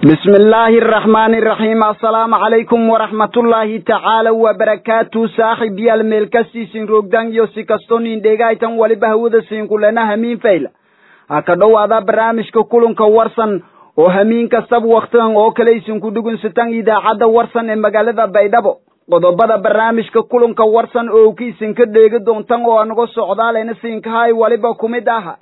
bismi illaahi araxmaani iraxiim assalaamu calaykum waraxmatullaahi tacaala wabarakaatu saaxib yaal meel kastiisin roogdaan iyo si kastoo nin dheegaytan waliba hawada siinkulena hamiin fayla ha ka dhowaada barnaamijka kulanka warsan oo hamiin kastaba wakhtigan oo kale isinku dhugunsataan idaacadda warsan ee magaalada baydhabo qodobada barnaamijka kulanka warsan oo ka isinka dheegi doontan oo anago socdaalena siinkahay waliba kumid aha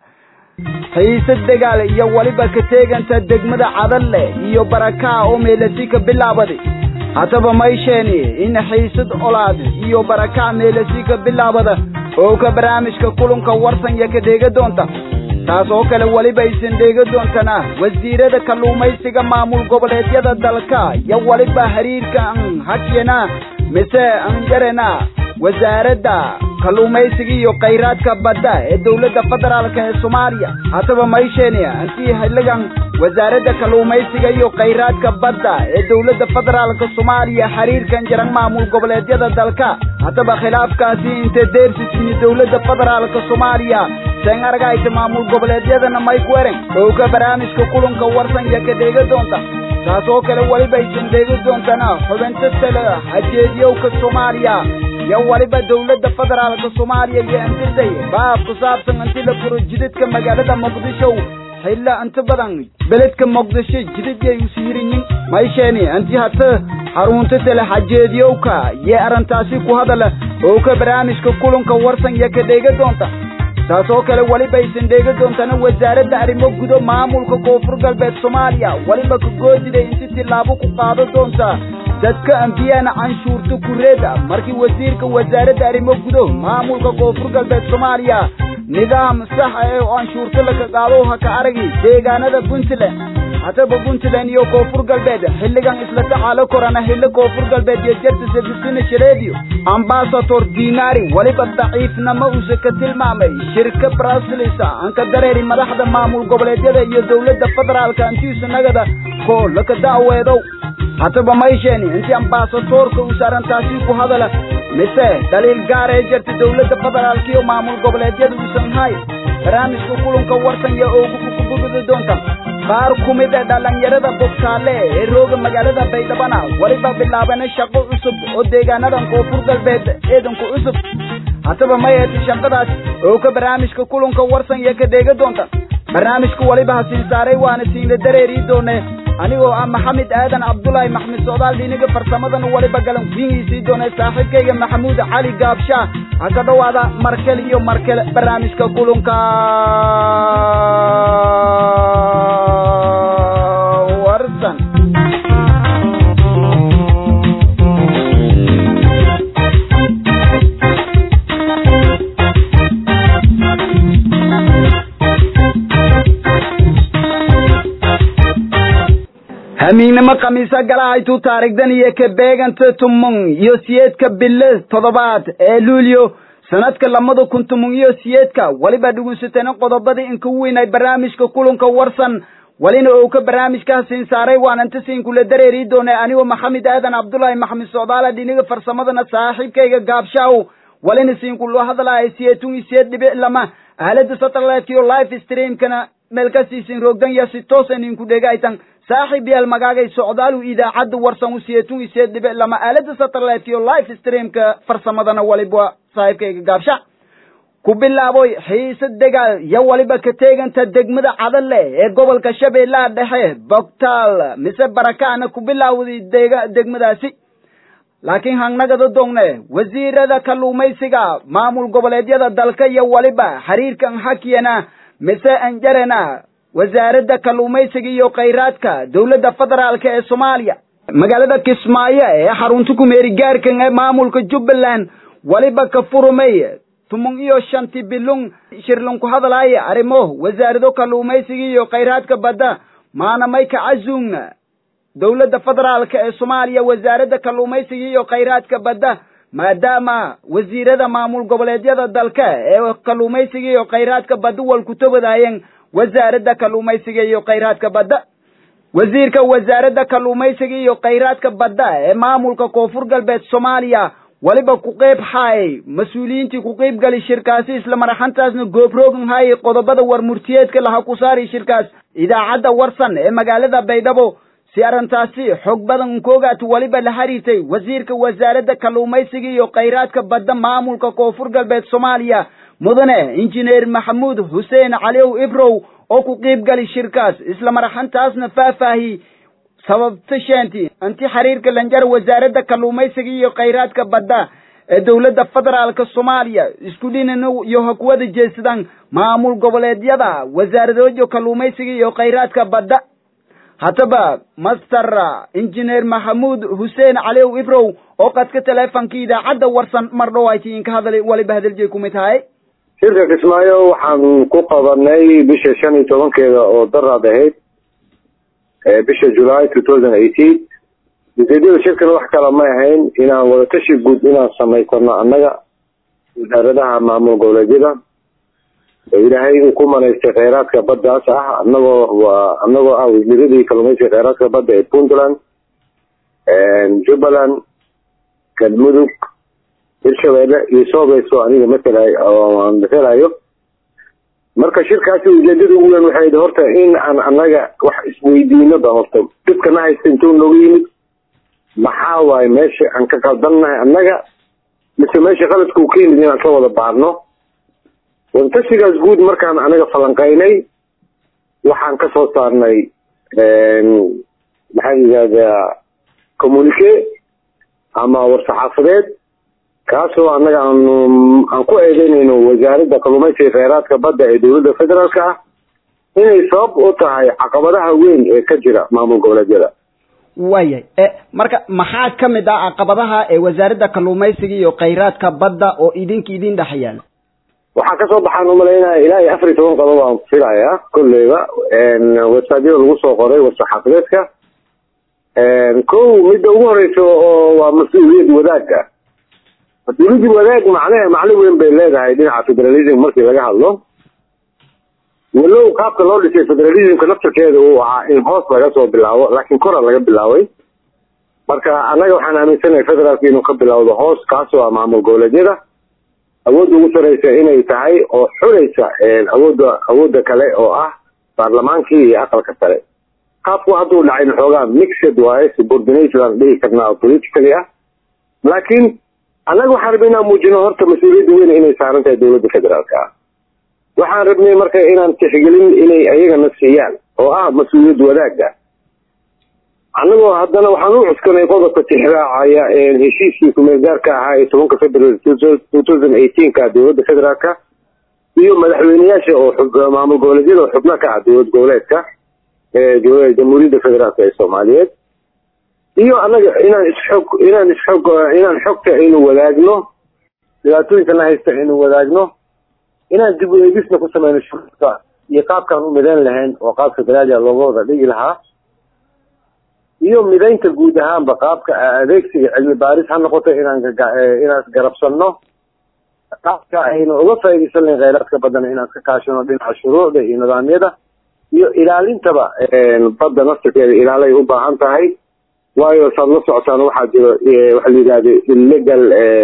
xiise dagaal iyo waliba ka teeganta degmada cadalle iyo barakaa oo meelasi ka bilaabaday haddaba maysheeni in xiisad olaad iyo barakaa meelasi ka bilaabada oo ka barnaamijka kulanka warsan iyo ka dheega doonta taas oo kale weliba aysan dheega doontana wasiirada kalluumaysiga maamul goboleedyada dalka iyo waliba xiriirka an hakyena mise an yarena wasaaradda kalluumaysiga iyo khayraadka badda ee dowladda federaalka ee soomaaliya haddaba maysheeni antii xilligan wasaaradda kalluumaysiga iyo khayraadka badda ee dowladda federaalka soomaaliya xiriirkan jaran maamul goboleedyada dalka haddaba khilaafkaasi inta deersisini dowladda federaalka soomaaliya seen aragayta maamul goboleedyadana may ku eren oo ka barnaamijka kulanka warsan iyo ka dheega doonta taas oo kale weliba aysan dheegi doontana xubinta tale hajeediyowka soomaaliya iyo waliba dowladda federaalka soomaaliya iyo antisay baab ku saabsan antida furo jidadka magaalada muqdisho xilla inta badan beledka muqdisho jidadiyay usihirinyin maysheeni anti hata xarunta tale hajeediyowka iyo arrintaasi ku hadala oo ka barnaamijka kulanka warsan iyo ka dheega doonta taas oo kale weliba aysan dheega doontana wasaaradda arrimo gudo maamulka koonfur galbeed soomaaliya weliba ka goodiday inti tillaabo ku qaado doonta dadka ambiyana canshuurta kureeda markii wasiirka wasaaradda arrimo gudo maamulka koonfur galbeed soomaaliya nidaam sax ah oo canshuurta laka qaado ha ka aragi deegaanada puntland haddaba puntland iyo koonfur galbeed xilligan isla tacaalo korana xillo koonfur galbeed iyo jarta sadisina shareediyo ambasador dinari weliba daciifnimo uuse ka tilmaamay shirka brasilis anka dareeri madaxda maamul goboleedyada iyo dowladda federaalka antiisa nagada koo laka da'weedow haddaba maysheeni intii ambasadorka uuse arrintaasi ku hadala mise daliil gaar ee jirta dowladda federaalka iyo maamul goboleedyada uusan hay barnaamijka kulanka warsan iyo oogukukubugudi doonta qaar ku mid a dhallinyarada bogtaale ee rooga magaalada baydhabana weliba bilaabana shaqo cusub oo deegaanadan koonfur galbeed eedanku cusub haddaba mayati shaqadaas oo ka barnaamijka kulanka warsan iyo ka dheega doonta barnaamijka weliba hasiin saaray waana siinla dareerii doone anigoo ah maxamed aadan cabdulaahi maxmed socdaal dhiniga farsamadan weliba galan wiigiisii doone saaxiibkayga maxamuud cali gaabshaa ha ka dhowaada markel iyo markel barnaamijka kulanka warsan hamiignimo khamiisa galahaytu taarigdan iyo ka beeganta tumon iyo siyeedka bille toddobaad ee luulyo sanadka lamada kun tumon iyo siyeedka weliba dhugunsatana qodobada inka weynay barnaamijka kulanka warsan welina ou ka barnaamijka siin saaray waan anta siinkula dareeri doonay anigoo maxamed aadan cabdulaahi maxamed socdaala dhiniga farsamadana saaxiibkayga gaabshaaw welina siinkula hadlahay siyeetun iyo siyeed dhibic lama aalada satellite iyo live streamkana meel kasiisin roogdan ya si toosan inku dhegaytan saaxiib yaal magaagay socdaalu idaacadda warsan u siyeetun iyo siyeed dhibic lama aalada satellite iyo live streamka farsamadana waliba saaxiibkayga gaabsha ku bilaaboy xiise dagaal iyo waliba ka teeganta degmada cadalle ee gobolka shabeellaha dhexe bogtaal mise barakaana ku bilaawday dega degmadaasi laakiin hangnagada dogne wasiirada kalluumaysiga maamul goboleedyada dalka iyo waliba xiriirkan hakiyana mise anjarena wasaaradda kalluumaysiga iyo khayraadka dowladda federaalka ee soomaaliya magaalada kismaayo ee xarunta kumeeri gaarkan ee maamulka jubbaland weliba ka furumay tumon iyo shanti bilung shirlin ku hadlaaya arrimo wasaarado kalluumaysiga iyo khayraadka badda maanamay ka casuugna dowladda federaalka ee soomaaliya wasaaradda kalluumaysiga iyo khayraadka badda maadaama wasiirada maamul goboleedyada dalka ee kalluumaysiga iyo khayraadka badda wal ku tobadaayeen wasaaradda kalluumaysiga iyo khayraadka badda wasiirka wasaaradda kalluumaysiga iyo khayraadka badda ee maamulka koonfur galbeed soomaaliya weliba ku qeyb haayay mas-uuliyiintii ku qeyb gali shirkaasi isla maraxantaasna goobroogan haayay qodobada war murtiyeedka laha ku saari shirkaas idaacadda warsan ee magaalada baydhabo si arrintaasi xog badan unkoogaat weliba la xiriirtay wasiirka wasaaradda kalluumaysiga iyo khayraadka badda maamulka koonfur galbeed soomaaliya mudane injineer maxamuud xuseen caliw ibrow oo ku qiib gali shirkaas isla maraxantaasna faahfaahi sababta sheenti inti xiriirka lanjar wasaaradda kalluumaysiga iyo khayraadka badda ee dowladda federaalka soomaaliya isku dhinana iyo hakuwada jeedsadaan maamul goboleedyada wasaaradooda kalluumaysiga iyo khayraadka badda haddaba master injineer maxamuud xuseen caliw ibrow oo qadka teleefonkii idaacadda warsan mar dhowaatiin ka hadalay waliba hadaljeey kumid tahay shirka kismaayo waxaan ku qabanay bisha shan iyo tobankeeda oo daraad ahayd bisha july two thousand eighteen ujeedada shirkan wax kala may ahayn inaan wadatashi guud inaan samaysano annaga wasaaradaha maamul goboleedyada oo ilaahay uu ku manaystay kheyraadka baddaas ah anagoo waa anagoo ah wasiiradii kalluumaysiga kheyraadka badda ee puntland jubbaland galmudug hirshabeelle iyo soobayso aniga matelaay oo aan matelayo marka shirkaasi ujeedada ugu weyn waxay horta in aan annaga wax isweydiino ba horta dhibkana haysta intuu nooga yimid maxaa waaye meesha aan ka qaldannahay annaga mise meesha qaladka uu ka yimid inaan ka wada baarno wadtashigaas guud markaan anaga falanqaynay waxaan ka soo saarnay maxaa yidhahdaa communique ama war-saxaafadeed kaasoo annaga aanu aan ku eedeynayno wasaaradda kalluumaysiga kheyraadka badda ee dowladda federaalka ah inay sabab u tahay caqabadaha weyn ee ka jira maamul goboleedyada waayahay marka maxaa ka mid ah caqabadaha ee wasaaradda kalluumaysiga iyo kheyraadka badda oo idinka idin dhex yaala waxaa kasoo baxaan umalaynaya ilaa iyo afar iyo toban qodob aan filayaa kolleyba websaadyada lagu soo qoray war-saxaafadeedka ko midda ugu horeysa oo waa mas-uuliyad wadaagga mas-uuliyadda wadaag macne macno weyn bay leedahay dhinaca federalism markii laga hadlo walow qaabka loo dhisay federalismka naftarkeeda uu ahaa in hoos laga soo bilaabo laakiin kora laga bilaabay marka annaga waxaan aaminsanahay federaalka inuu ka bilowdo hoos kaasoo ah maamul goboleedyada awoodda ugu sareysa inay tahay oo xuraysa awoodda awoodda kale oo ah baarlamaankii iyo aqalka sare qaabku hadduu dhacay xoogaa mixed waaye subordination aan dhihi karnaa politically ah laakiin annaga waxaan rabnay inaan muujino horta mas-uuliyadda weyn inay saaran tahay dowladda federaalka ah waxaan rabnay marka inaan tixgelin inay ayagana siiyaan oo ah mas-uuliyad wadaagga annagoo haddana waxaan u cuskanay qodobka tixraacaya heshiiskii kumeelgaarka ahaa ee tobanka february two thousand eighteenka dowladda federaalka iyo madaxweyneyaasha oo maamul goboleedyada oo xubno ka ah dowlad goboleedka ee jamhuuriyadda federaalka ee soomaaliyeed iyo annaga inaan isxog inaan isxog inaan xogta aynu wadaagno dhibaatooyinkana haysta aynu wadaagno inaan dib u eegisna ku sameyno shurka iyo qaabkaan u midayn lahayn oo qaab federaalia looga wada dhigi lahaa iyo midaynta guud ahaanba qaabka adeegsiga cilmi baaris ha noqoto inaan inaan garabsanno qaabka aynu uga faaidaysan lahayn kheyraadka baddana inaan ka kaashano dhinaca shuruucda iyo nidaamyada iyo ilaalintaba badda naftirkeeda ilaalay u baahan tahay waayo saad la socotaan waxaa jiro waxa la yidhahdo illegal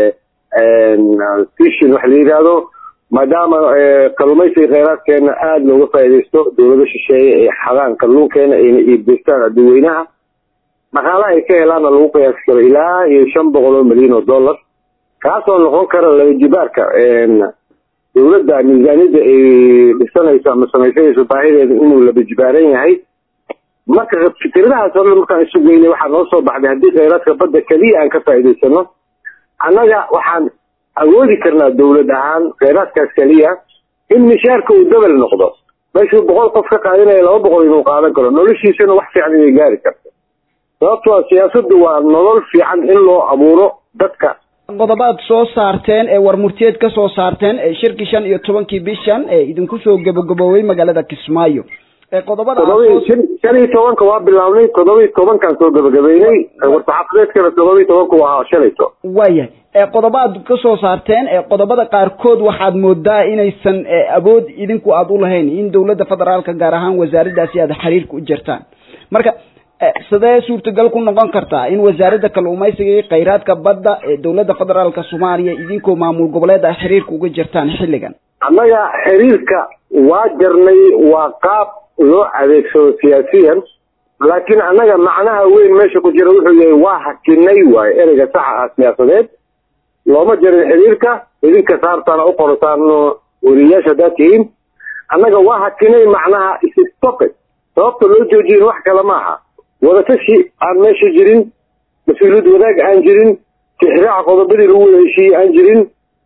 fishin waxa la yidhahdo maadaama kalluumaysiga kheyraadkeena aada looga faaidaysto dowlado shisheeye ee xadaan kalluunkeena ayna iibgeystaan adduweynaha dhaqaalaha ay ka helaanna lagu qiyaasi karo ilaa iyo shan boqol oo milyan oo dollar kaasoo noqon kara labajibaarka dowladda miisaaniyadda ay dhisanayso ama samaysanayso baahideeda inuu labajibaaran yahay marka fikradahaas horle markaan isu geynay waxaa noo soo baxday haddii kheyraadka badda keliya aan ka faa'idaysano annaga waxaan awoodi karnaa dowlad ahaan kheyraadkaas keliya in mishaarka uu dabal noqdo meeshuu boqol qof ka qaadinaya laba boqol inuu qaadan karo noloshiisana wax fiican inay gaari karto sababtoo siyaasaddu waa nolol fiican in loo abuuro dadka qodobaad soo saarteen ee warmurtiyeed ka soo saarteen ee shirkii shan iyo tobankii bishan ee idinku soo gabagaboobay magaalada kismaayo ee qodobada shan iyo tobanka waa bilaabnay todoba iyo tobankaan soo gabagabeynay war-saxaafadeedkana todoba iyo tobanka waa shalayto waayahay ee qodobaad ka soo saarteen ee qodobada qaarkood waxaad moodaa inaysan awood idinku aada u lahayn in dowladda federaalka gaar ahaan wasaaraddaasi aad xiriirka u jirtaan marka sidee suurtagal ku noqon kartaa in wasaaradda kalluumaysiga iyo kheyraadka badda ee dowladda federaalka soomaaliya idinkoo maamul goboleed ah xiriirka uga jirtaan xilligan annaga xiriirka waa jarnay waa qaab loo adeegsado siyaasiyan laakiin annaga macnaha weyn meesha ku jira wuxuu yahay waa hakinay waayo ereyga saxa ah siyaasadeed looma jarin xiriirka idinka saartaana u qorataan weriyayaasha haddaad tihiin annaga waa hakinay macnaha isstope sababta loo joojiyin wax kale maaha wadatashi aan meesha jirin mas-uuliyad wadaag aan jirin tixraaca qodobadii lagu wada heshiiyey aan jirin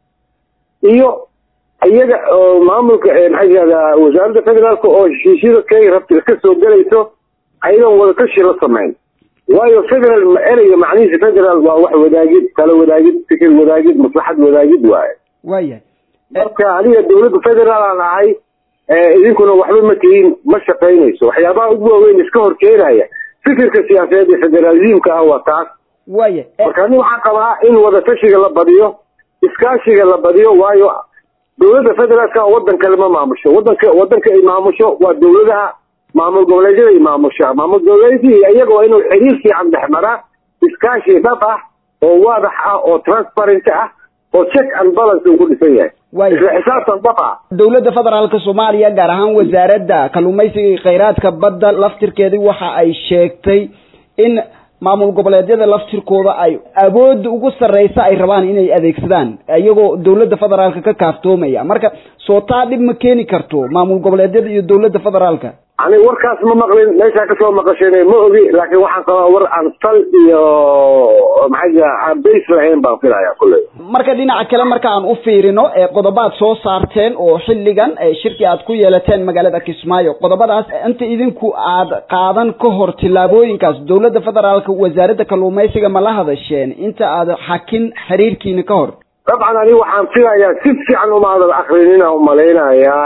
iyo iyaga oo maamulka maxaa yihahdaa wasaaradda federaalka oo heshiisyada kay rabta ka soo gelayso ayadan wadatashi la samayn waayo federal ereyga macnihiisa federal waa wax wadaagid tala wadaagid fikir wadaagid maslaxad wadaagid waaye waayahay marka aniga dawladda federaal aan ahay idinkuna waxba ma tihiin ma shaqaynayso waxyaabaha ugu waaweyn iska hor keenaya fikirka siyaasadeed ee federalismka ah waa taas waaya marka ani waxaan qabaa in wadatashiga la badiyo iskaashiga la badiyo waayo dawladda federaalka wadan kale ma maamusho wadanka wadanka ay maamusho waa dawladaha maamul goboleedyada ay maamusha maamul goboleedyadii iyaga waa inuu xiriir fiican dhex maraa iskaashi dhab ah oo waadax ah oo transparent ah oo check and balance uu ku dhisan yahay waaya isla xisaabtan dhab ah dowladda federaalka soomaaliya gaar ahaan wasaaradda kalluumaysiga iyo khayraadka badda laftirkeedii waxa ay sheegtay in maamul goboleedyada laftirkooda ay awoodda ugu sarreysa ay rabaan inay adeegsadaan iyagoo dowladda federaalka ka kaaftoomaya marka soo taa dhib ma keeni karto maamul goboleedyada iyo dowladda federaalka ani warkaas ma maqlin meeshaa kasoo maqasheen ma ogi laakiin waxaan qabaa war aan sal iyo maxaa jira aan base lahayn baan filaya kulley marka dhinaca kale marka aan u fiirino ee qodobaad soo saarteen oo xilligan ee shirki aad ku yeelateen magaalada kismaayo qodobadaas inta idinku aad qaadan ka hor tillaabooyinkaas dowladda federaalka wasaaradda kalluumaysiga ma la hadasheen inta aad xakin xiriirkiina ka hor dabcan ani waxaan filayaa si fiican umaadan akrinina umalaynayaa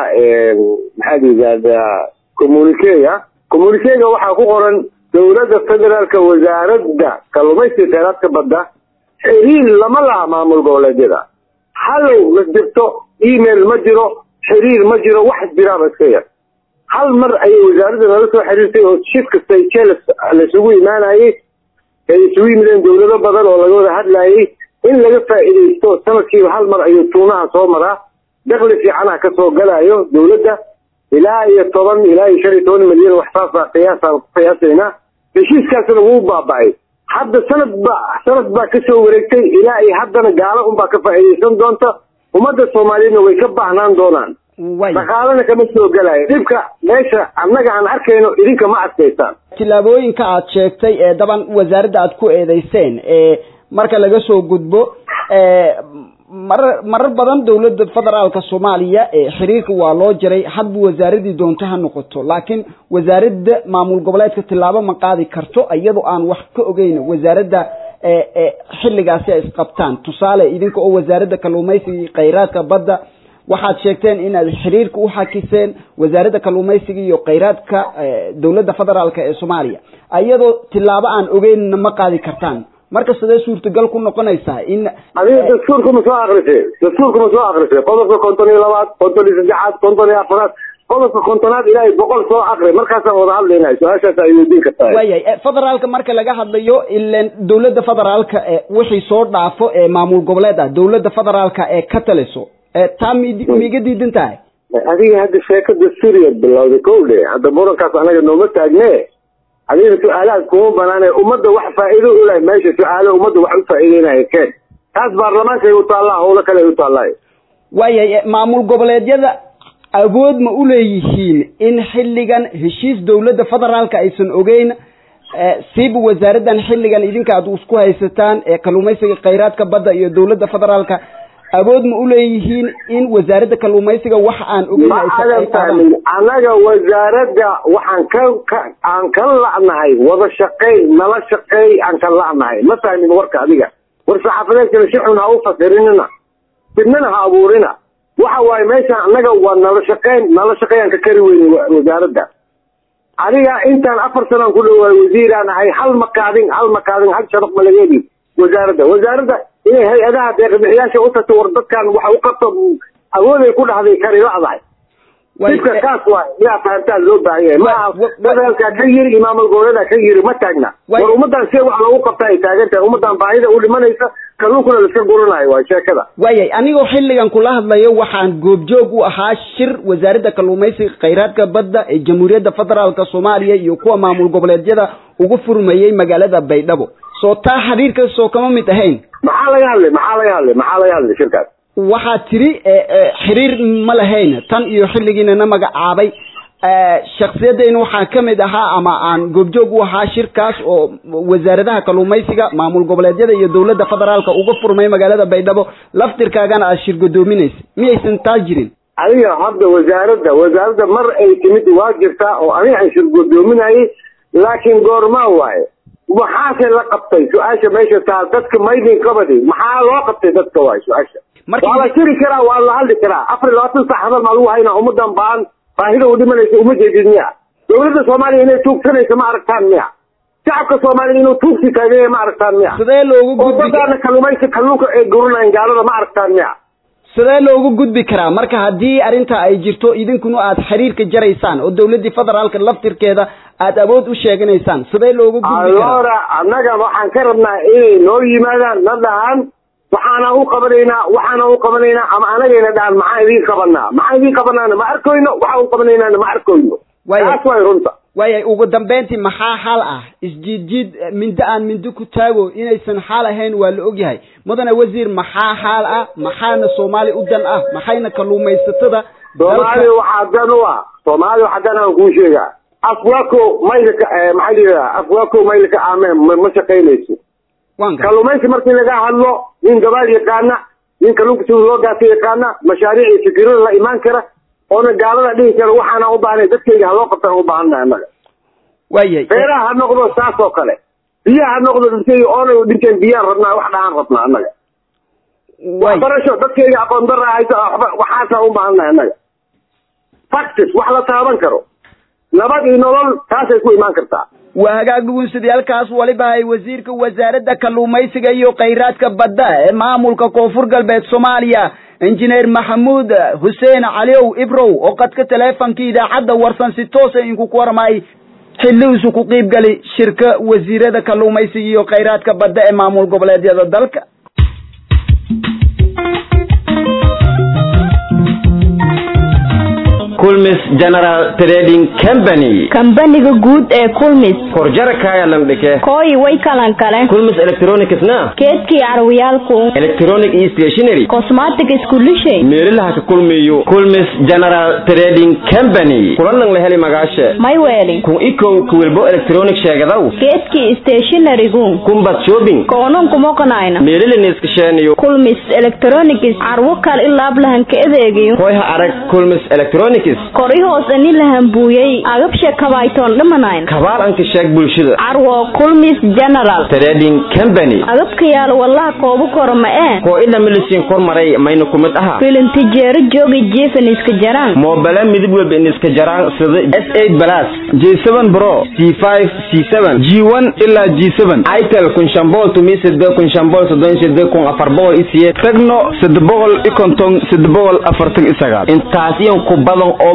maxaa yidhahdaa communiquega communiquega waxaa ku qoran dowladda federaalka wasaaradda kalluumaysiga kheyraadka badda xiriir lama laha maamul goboleedyada hallow ma jirto email ma jiro xiriir ma jiro wax jiraaba iska yar hal mar ayay wasaaradda nala soo xiriirtay oo shir kasta jeles laisugu imaanayay ay isugu yimideen dowlado badan oo laga wada hadlayay in laga faa'iidaysto sanadkiiba hal mar ayuu tuunaha soo maraa dakli fiicanaha kasoo galayo dowladda ilaa iyo toban ilaa iyo shan iyo toban milyan wax saasa qiyaasaan ku qiyaasaynaa heshiiskaasna wuu baaba'ay hadda sanad ba sanad baa kasoo wareegtay ilaa iyo haddana gaalo unbaa ka faa'iidaysan doonta ummadda soomaaliyeedna way ka baahnaan doonaan way dhaqaalana kama soo gelayo dhibka meesha annaga aan arkayno idinka ma adkaysaan tillaabooyinka aad sheegtay ee daban wasaaradda aad ku eedeyseen ee marka laga soo gudbo ee marar marar badan dowladda federaalka soomaaliya ee xiriirka waa loo jaray hadba wasaaradii doonto ha noqoto laakiin wasaaradda maamul goboleedka tillaabo ma qaadi karto iyadoo aan wax ka ogeyn wasaaradda ee ee xilligaasi ay isqabtaan tusaale idinka oo wasaaradda kalluumaysiga iyo khayraadka badda waxaad sheegteen inaad xiriirka u xakiseen wasaaradda kalluumaysiga iyo khayraadka dowladda federaalka ee soomaaliya iyadoo tillaabo aan ogeynna ma qaadi kartaan marka sidee suurtagal ku noqonaysaa in adiga dastuurka ma soo akrisay dastuurka ma soo akrisay qodobka konton iyo labaad konton iyo saddexaad konton iyo afaraad qodobka kontonaad ilaa iyo boqol soo akri markaasaan wada hadlaynay su-aashaas ay weydiin kartaa waayahay federaalka marka laga hadlayo ilan dowladda federaalka ee wixii soo dhaafo ee maamul goboleed ah dowladda federaalka ee ka taliso ee taa mi miiga diidan tahay adiga hadda sheeko dastuuriyaad bilowday kow dhe hadda murankaas anaga nooma taagne adiga su-aalahaas kuma banaane ummadda wax faa'iido u leh meesha su-aalo ummadda wax u faa'iideynaya keen taas baarlamaankay u taallaa howlo kale ay u taallaayo waayahay maamul goboleedyada awood ma u leeyihiin in xilligan heshiis dowladda federaalka aysan ogeyn siiba wasaaraddan xilligan idinka aad isku haysataan ee kalluumaysiga khayraadka badda iyo dowladda federaalka awood ma u leeyihiin in wasaaradda kalluumaysiga wax aan ogeyn ma aysan adan ay qaadaan fahmin annaga wasaaradda waxaan ka ka aan ka la'nahay wada shaqayn nala shaqeey aan ka la'nahay ma fahmin warka adiga war saxaafadeedkana si xun ha u fasirinina fidnana ha abuurina waxa waaye meeshaan annaga waa nala shaqeyn nala shaqeeyaan ka kari weyni wa- wasaaradda adiga intaan afar sanaan ku dhawaay wasiiraan ahay hal makaadin hal makaadin hal shabaq ma laga heli wasaaradda wasaaradda inay hay-adaha deeqbixiyaasha u tagto war dadkan waxa u qabto awooday ku dhahday kari la'dahay Way- dhibka kaas waa yaa fahantaa loo baahan yahay Wa- maaha wa- federaalka ka yiri imaamul goboleeda ka yiri ma taagna Way- war ummadan see wax loogu qabta ay taagan tahay ummadan baahida u dhimanaysa kalluunkuna laiska guranayo waa sheekada waayay anigoo xilligan kula hadlayo waxaan goobjoog u ahaa shir wasaaradda kalluumaysiga khayraadka badda ee jamhuuriyadda federaalka soomaaliya iyo kuwa maamul goboleedyada ugu furmayey magaalada baydhabo soo taa xiriirka soo kama mid ahayn maxaa laga hadlay maxaa laga hadlay maxaa laga hadlay shirkaas waxaa tiri xiriir ma lahayn tan iyo xilligiinana magacaabay shaksiyadeyna waxaa ka mid ahaa ama aan goobjoog u ahaa shirkaas oo wasaaradaha kalluumaysiga maamul goboleedyada iyo dowladda federaalka uga furmay magaalada baydhabo laftirkaagana aad shir godoominaysa miyaysan taa jirin adiga hadda wasaaradda wasaaradda mar ay timid waa jirtaa oo aniga aan shir godoominayay laakiin goormaa waaye maxaase la qabtay su-aasha meesha taa dadka maydin qabadi maxaa loo qabtay dadka waay su-aasha waa la shiri karaa waa la hadli karaa afar iyo labaatan sax hadal maa lagu haynaa ummadan baan baahida u dhimanaysa uma jeedid miya dawladda soomaaliya inay tuugsanaysa ma aragtaan miya shacabka soomaaliya inuu tuugsi taagaya ma aragtaan miya sidee loogu oo badaana kalluumaysi kalluunka ay guranayan gaalada ma aragtaan miya sidee loogu gudbi karaa marka haddii arrinta ay jirto idinkuna aad xiriirka jaraysaan oo dawladdii federaalka laftirkeeda aad awood u sheeganaysaan sidee loogu gudbi karaa alora annaga waxaan ka rabnaa inay noo yimaadaan na dhahaan waxaana u qabanaynaa waxaana u qabanaynaa ama anagayna dhahan maxaan idiin qabanaa maxaan idiin qabanaana ma arkoyno waxaan u qabanaynaana ma arkoyno taas way runta waayay ugu dambeyntii maxaa xal ah isjiidjiid mindo aan mindo ku taago inaysan xaal ahayn waa la ogyahay mudane wasiir maxaa xaal ah maxaana soomaali u dan ah maxayna kalluumaysatada soomaaliya waxaa dan u ah soomaaliya waxaa dan aan kuu sheegaa afwako maylka maxaa layidhaha afwako maylka aameen ma shaqaynayso kalluumaysi markii laga hadlo nin gabaal yaqaana nin kalluunka sida loo gaata yaqaana mashaariic iyo fikirada la imaan kara oona gaalada dhihi kara waxaana u baahnay dadkayga haloo qabtaan u baahannahay annaga waayay beeraha ha noqdo saas oo kale biyaha ha noqdo dadkayga oona dhinteen biyaan rabnaa wax dhahaan rabnaa annaga waxbarasho dadkayga aqoon dara haysa waxaasa u baahannahay annaga factis wax la taaban karo nabad iyo nolol taasay ku imaan kartaa waa hagaag dhugunsadayaalkaas waliba ay wasiirka wasaaradda kalluumaysiga iyo khayraadka badda ee maamulka koonfur galbeed soomaaliya injineer maxamuud xuseen caliow ibrow oo qadka teleefonkii idaacadda warsan si toosa inku ku warmay xillihiisu ku qiibgali shirka wasiirada kalluumaysiga iyo khayraadka badda ee maamul goboleedyada dalka kulmis general trading company kambaniga guud ee kulmis korjara kaaya lamdhike kooyi way kalan kale kulmis electronicsna keedkii carwiyaalku electronic iyo stationary cosmatic iskulishay meelaha ka kulmiyo kulmis general trading company kulanang la heli magaashe mayweeli kun ikow kuwilbo electronic sheegadaw keedkii stationarigu kumbad shopping koonon kumoqanayna meeliliniskasheeniyo kulmis electronics carwo kal ilaablahan ka adeegayo koy ha arag kulmis electronics kori hoos ani lahan buuyey agabsha kabaytoon dhamanayn kabaal anka sheeg bulshada carwo kulmis general trading company agabka yaal wallaha koobu koro ma ee koo ila milisiin kor maray mayna ku mid aha filintijeero joogi jeefan iska jaraan moobala midib walba iniska jaraan sida s eight plus j seven bro c five c seven g one ilaa g seven itel kun shan boqol tumi sede kun shan boqol soddon sede kun afar boqol i siyeed tagno sede boqol i konton sede boqol afartan i sagaal intaas iyan ku badan oo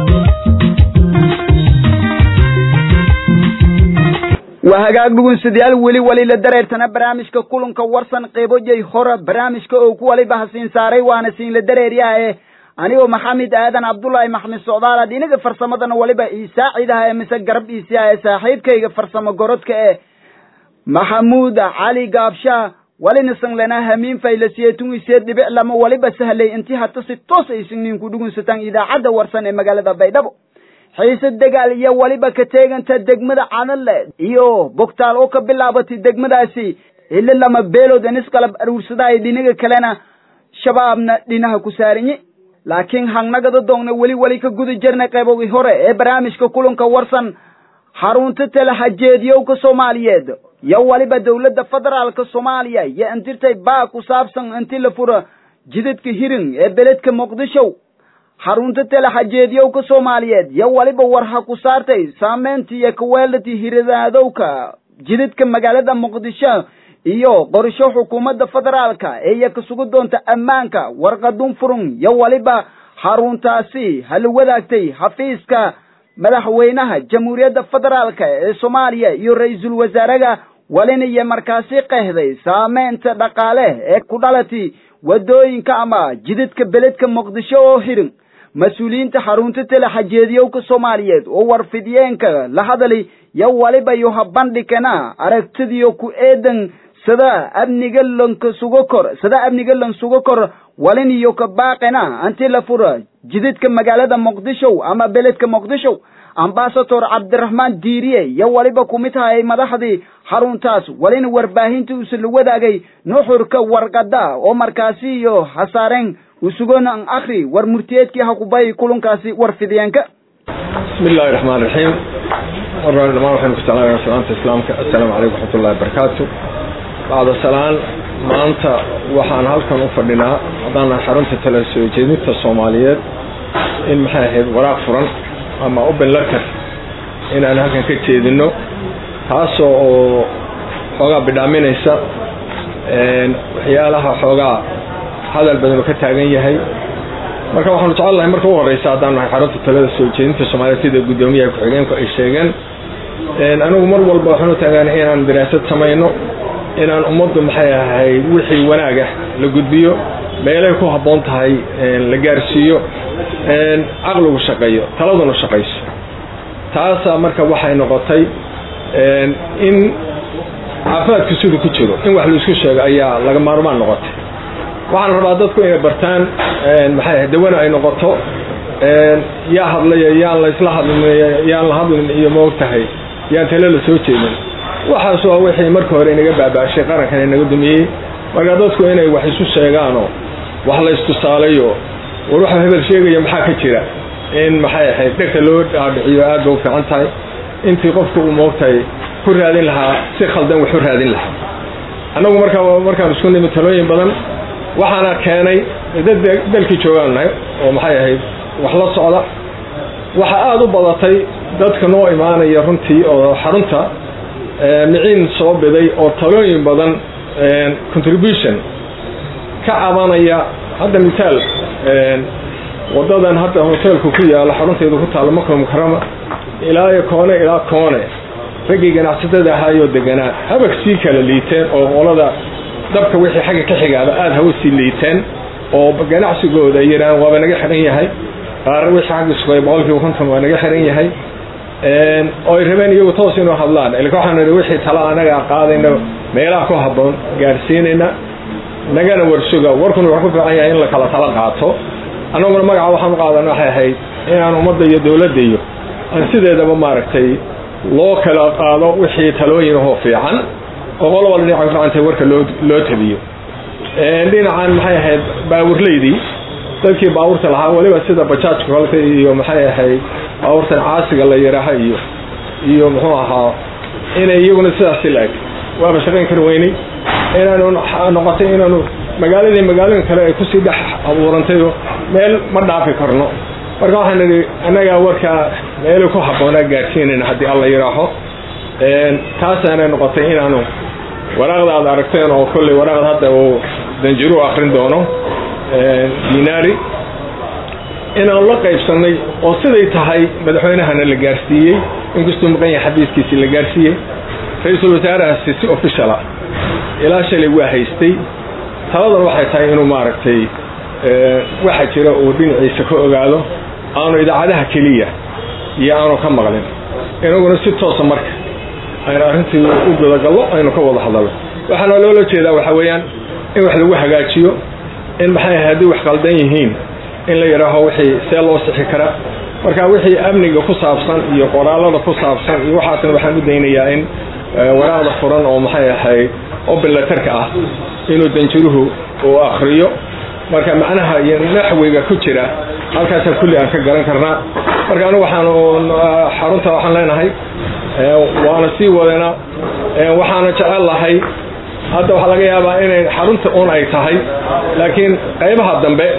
waa hagaag dhugunsadayaal weli wali la dareertana barnaamijka kulanka warsan qeybojay hora barnaamijka oo ku waliba hasiin saaray waana siin la dareeryahae anigoo maxamed aadan cabdullaahi maxmed socdaal dhinaga farsamadana waliba iisaacidaha ee mise garab iisiha ee saaxiibkayga farsamo gorodka ee maxamuud cali gaabshaa walinasan lana hamiin faylasiye tungiseed dhibic lama waliba sahlay intii hata si toos aysignin ku dhugunsataan idaacadda warsan ee magaalada baydhabo xiise dagaal iyo waliba ka teeganta degmada cadanle iyo bogtaal oo ka bilaabatay degmadaasi ilo lama beelood inisqalab aruursadahay dhinaga kalena shabaabna dhinaha ku saarinye laakiin hangnagada doogna weli weli ka guda jirnay qaybogii hore ee barnaamijka kulanka warsan xarunta talahajeediyowka soomaaliyeed iyo waliba dowladda federaalka soomaaliya iyo intirtay baa ku saabsan inti la fura jidadka hirin ee beledka muqdisho xarunta talahajeediyowka soomaaliyeed iyo waliba war ha ku saartay saameynta iyo kaweelati hiradaadowka jidadka magaalada muqdisho iyo qorsho xukuumadda federaalka ee iya ka sugu doonta ammaanka warqadun furun iyo waliba xaruntaasi hala wadaagtay xafiiska madaxweynaha jamhuuriyadda federaalka ee soomaaliya iyo ra-iisul wasaaraha walina iyo markaasi qehday saameynta dhaqaale ee ku dhalati waddooyinka ama jidadka beledka muqdisho oo xidhan mas-uuliyiinta xarunta telexajeediyowka soomaaliyeed oo warfidiyeenka la hadali yo waliba yo ha bandhigana aragtidiyo ku eedan sida amniga lanka sugo kor sida amniga lan sugo kor walin iyo ka baaqena anti la fura jidadka magaalada muqdisho ama beledka muqdisho ambasador cabdiraxmaan diiriye yo waliba kumid tahay madaxdii xaruntaas walina warbaahinta usa la wadaagay nuxurka warqada oo markaasi iyo hasaareen usugona an akri war murtiyeedkii hakubay kulankaasi warfidiyeenka bismi illaahi raxmaan raxiim maraan dhamaan waxaynu ku salaamaya salaanta islaamka assalaamu calaykum waxmatullahi wabarakaatu bacda salaan maanta waxaan halkan u fadhinaa haddaan nahay xarunta tala soo jeedinta soomaaliyeed in maxay ahayd waraaq furan ama open letter inaan halkan ka jeedino taasoo oo xoogaa bidhaaminaysa waxyaalaha xoogaa hadal badan oo ka taagan yahay marka waxaanu jecel lahay marka u horeysa haddaan nahay xarunta talada soo jeedinta soomaaliyeed sida guddoomiyaha ku-xigeenku ay sheegeen anigu mar walba waxaanu taagaan inaan daraasad samayno inaan ummaddu maxay ahayd wixii wanaag ah la gudbiyo meelay ku habboon tahay la gaarsiiyo caqligu shaqeeyo taladuna shaqayso taasaa marka waxay noqotay in caafimaadku siduu ku jiro in wax laisku sheego ayaa laga maarmaan noqotay waxaan rabaa dadku inay bartaan maxay ahayd dawana ay noqoto yaa hadlaya yaan la isla hadlin yaan la hadlin iyo maog tahay yaan tale la soo jeedin waxaas waa wixii marka hore inaga baabaashay qarankan inaga dumiyey marka dadku inay wax isu sheegaanoo wax la istusaalayo war waxuu hebel sheegaya maxaa ka jira in maxay ahayd dhegta loo dhaadhiciyo aad ba u fiican tahay intii qofku uu moogtahay ku raadin lahaa si khaldan wax u raadin lahaa annagu markaa markaan isku nimid talooyin badan waxaana keenay dad dalkii joogaan nahay oo maxay ahayd wax la socda waxa aada u badatay dadka noo imaanaya runtii oo xarunta miciin soo biday oo talooyin badan contribution ka cabanaya hadda mitaal wadadan hadda hoteelku ku yaalo xarunteedu ku taalo maka mukarama ilaa iyo koone ilaa koone raggii ganacsatada ahaayoo deganaa habag sii kala liiteen oo qolada dabka wixii xagga ka xigaaba aada hawa sii liiteen oo ganacsigooda ay yidhahaan waaba naga xihan yahay qaar wixii xagga sugay boqolkiiba konton waa naga xihan yahay oo ay rabeen iyagu toos inuu hadlaan ilka waxaan idhi wixii tala anaga qaadayna meelaha ku habboon gaarsiinayna nagana warsuga warkuna wuxuu ku fiican yahay in la kala tala qaato annaguna magaca waxaan u qaadan waxay ahayd inaan ummadda iyo dowladda iyo aan sideedaba maaragtay loo kala qaado wixii talooyin ahoo fiican oo qolo walba dhinaca ku fiicantahay warka loo loo tabiyo dhinacan maxay ahayd baawurleydii dadkii baabuurta lahaa weliba sida bajaajka kolka iyo maxay ahayd baabuurtan caasiga la yaraha iyo iyo muxuu ahaa inay iyaguna sidaasi la-eg waaba shaqayn kar weynay inaanu noqotay inaanu magaaladii magaalooyin kale ay kusii dhex abuurantayoo meel ma dhaafi karno marka waxaan idhi annagaa warkaa meelay ku habboonaa gaadhsiinayna haddii alla yidhaaho taasaanay noqotay inaanu waraaqda aad aragteen oo kolley waraaqda hadda uu danjiru akrin doono dinaari inaanu la qaybsannay oo siday tahay madaxweynahana la gaarsiiyey inkastuu maqan yahay xabiiskiisii la gaarsiiyey ra-iisul wasaarahaasi si officiala ilaa shalay waa haystay taladan waxay tahay inuu maaragtay waxa jira uu dhinaciisa ka ogaado aanu idaacadaha keliya iyo aanu ka maqlin inaguna si toosa marka aynu arrintii u gudagallo aynu ka wada hadalno waxaana loola jeedaa waxaa weeyaan in wax lagu hagaajiyo in maxay ahay haddii wax qaldan yihiin in la yidhaaho wixii see loo sixi karaa marka wixii amniga ku saabsan iyo qoraalada ku saabsan iyo waxaasna waxaan u daynayaa in waraaqda furan oo maxay ahayd open letterka ah inuu danjiruhu uu akriyo marka macnaha iyo naxwiga ku jira halkaasa kulli aan ka garan karnaa marka anigu waxaan xarunta waxaan leenahay waana sii wadanaa waxaana jecel lahay hadda waxaa laga yaabaa inay xarunta un ay tahay laakiin qaybaha dambe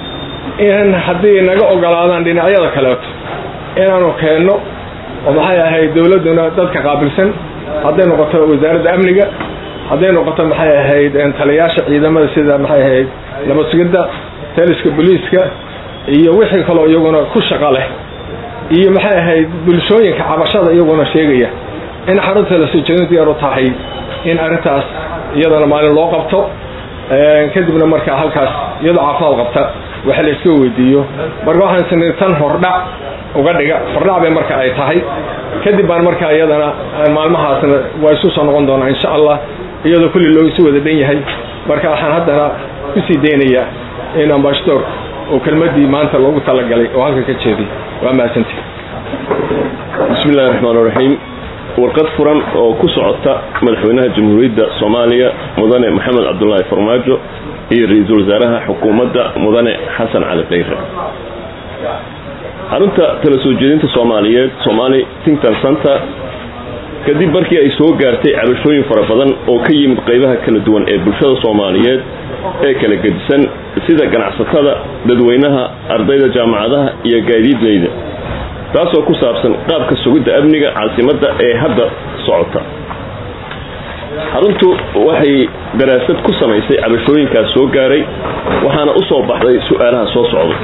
in haddii naga ogolaadaan dhinacyada kaleeto inaanu keenno oo maxay ahayd dowladduna dadka qaabilsan hadday noqoto wasaaradda amniga hadday noqoto maxay ahayd taliyaasha ciidamada sida maxay ahayd nabadsigidda taliska booliiska iyo wixii kaloo iyaguna ku shaqo leh iyo maxay ahayd bulshooyinka cabashada iyaguna sheegaya in xarunta la soo jeedin diyaaru tahay in arrintaas iyadana maalin loo qabto kadibna markaa halkaas iyadoo caafimaad qabta waxa la iska weydiiyo marka waxaan isnii tan hordhac uga dhiga hordhac bay marka ay tahay kadib baan markaa iyadana maalmahaasna waa isu soo noqon doonaa insha allah iyadoo kulli loo isu wada dhan yahay marka waxaan haddana kusii daynayaa in ambassador oo kelmadii maanta loogu talagalay oo halkan ka jeediy waa mahadsanti bismi illahi raxmaan iraxiim warqad furan oo ku socota madaxweynaha jamhuuriyadda soomaaliya mudane maxamed cabdulaahi farmaajo iyo ra-iisul wasaaraha xukuumadda mudane xasan cali khayre xarunta tala soo jeedinta soomaaliyeed somaali tington center kadib markii ay soo gaartay cabashooyin fara badan oo ka yimid qaybaha kala duwan ee bulshada soomaaliyeed ee kala gedisan sida ganacsatada dadweynaha ardayda jaamacadaha iyo gaadiidleyda taasoo ku saabsan qaabka sugidda amniga caasimadda ee hadda socota xaruntu waxay daraasad ku samaysay cabashooyinkaas soo gaaray waxaana u soo baxday su-aalaha soo socda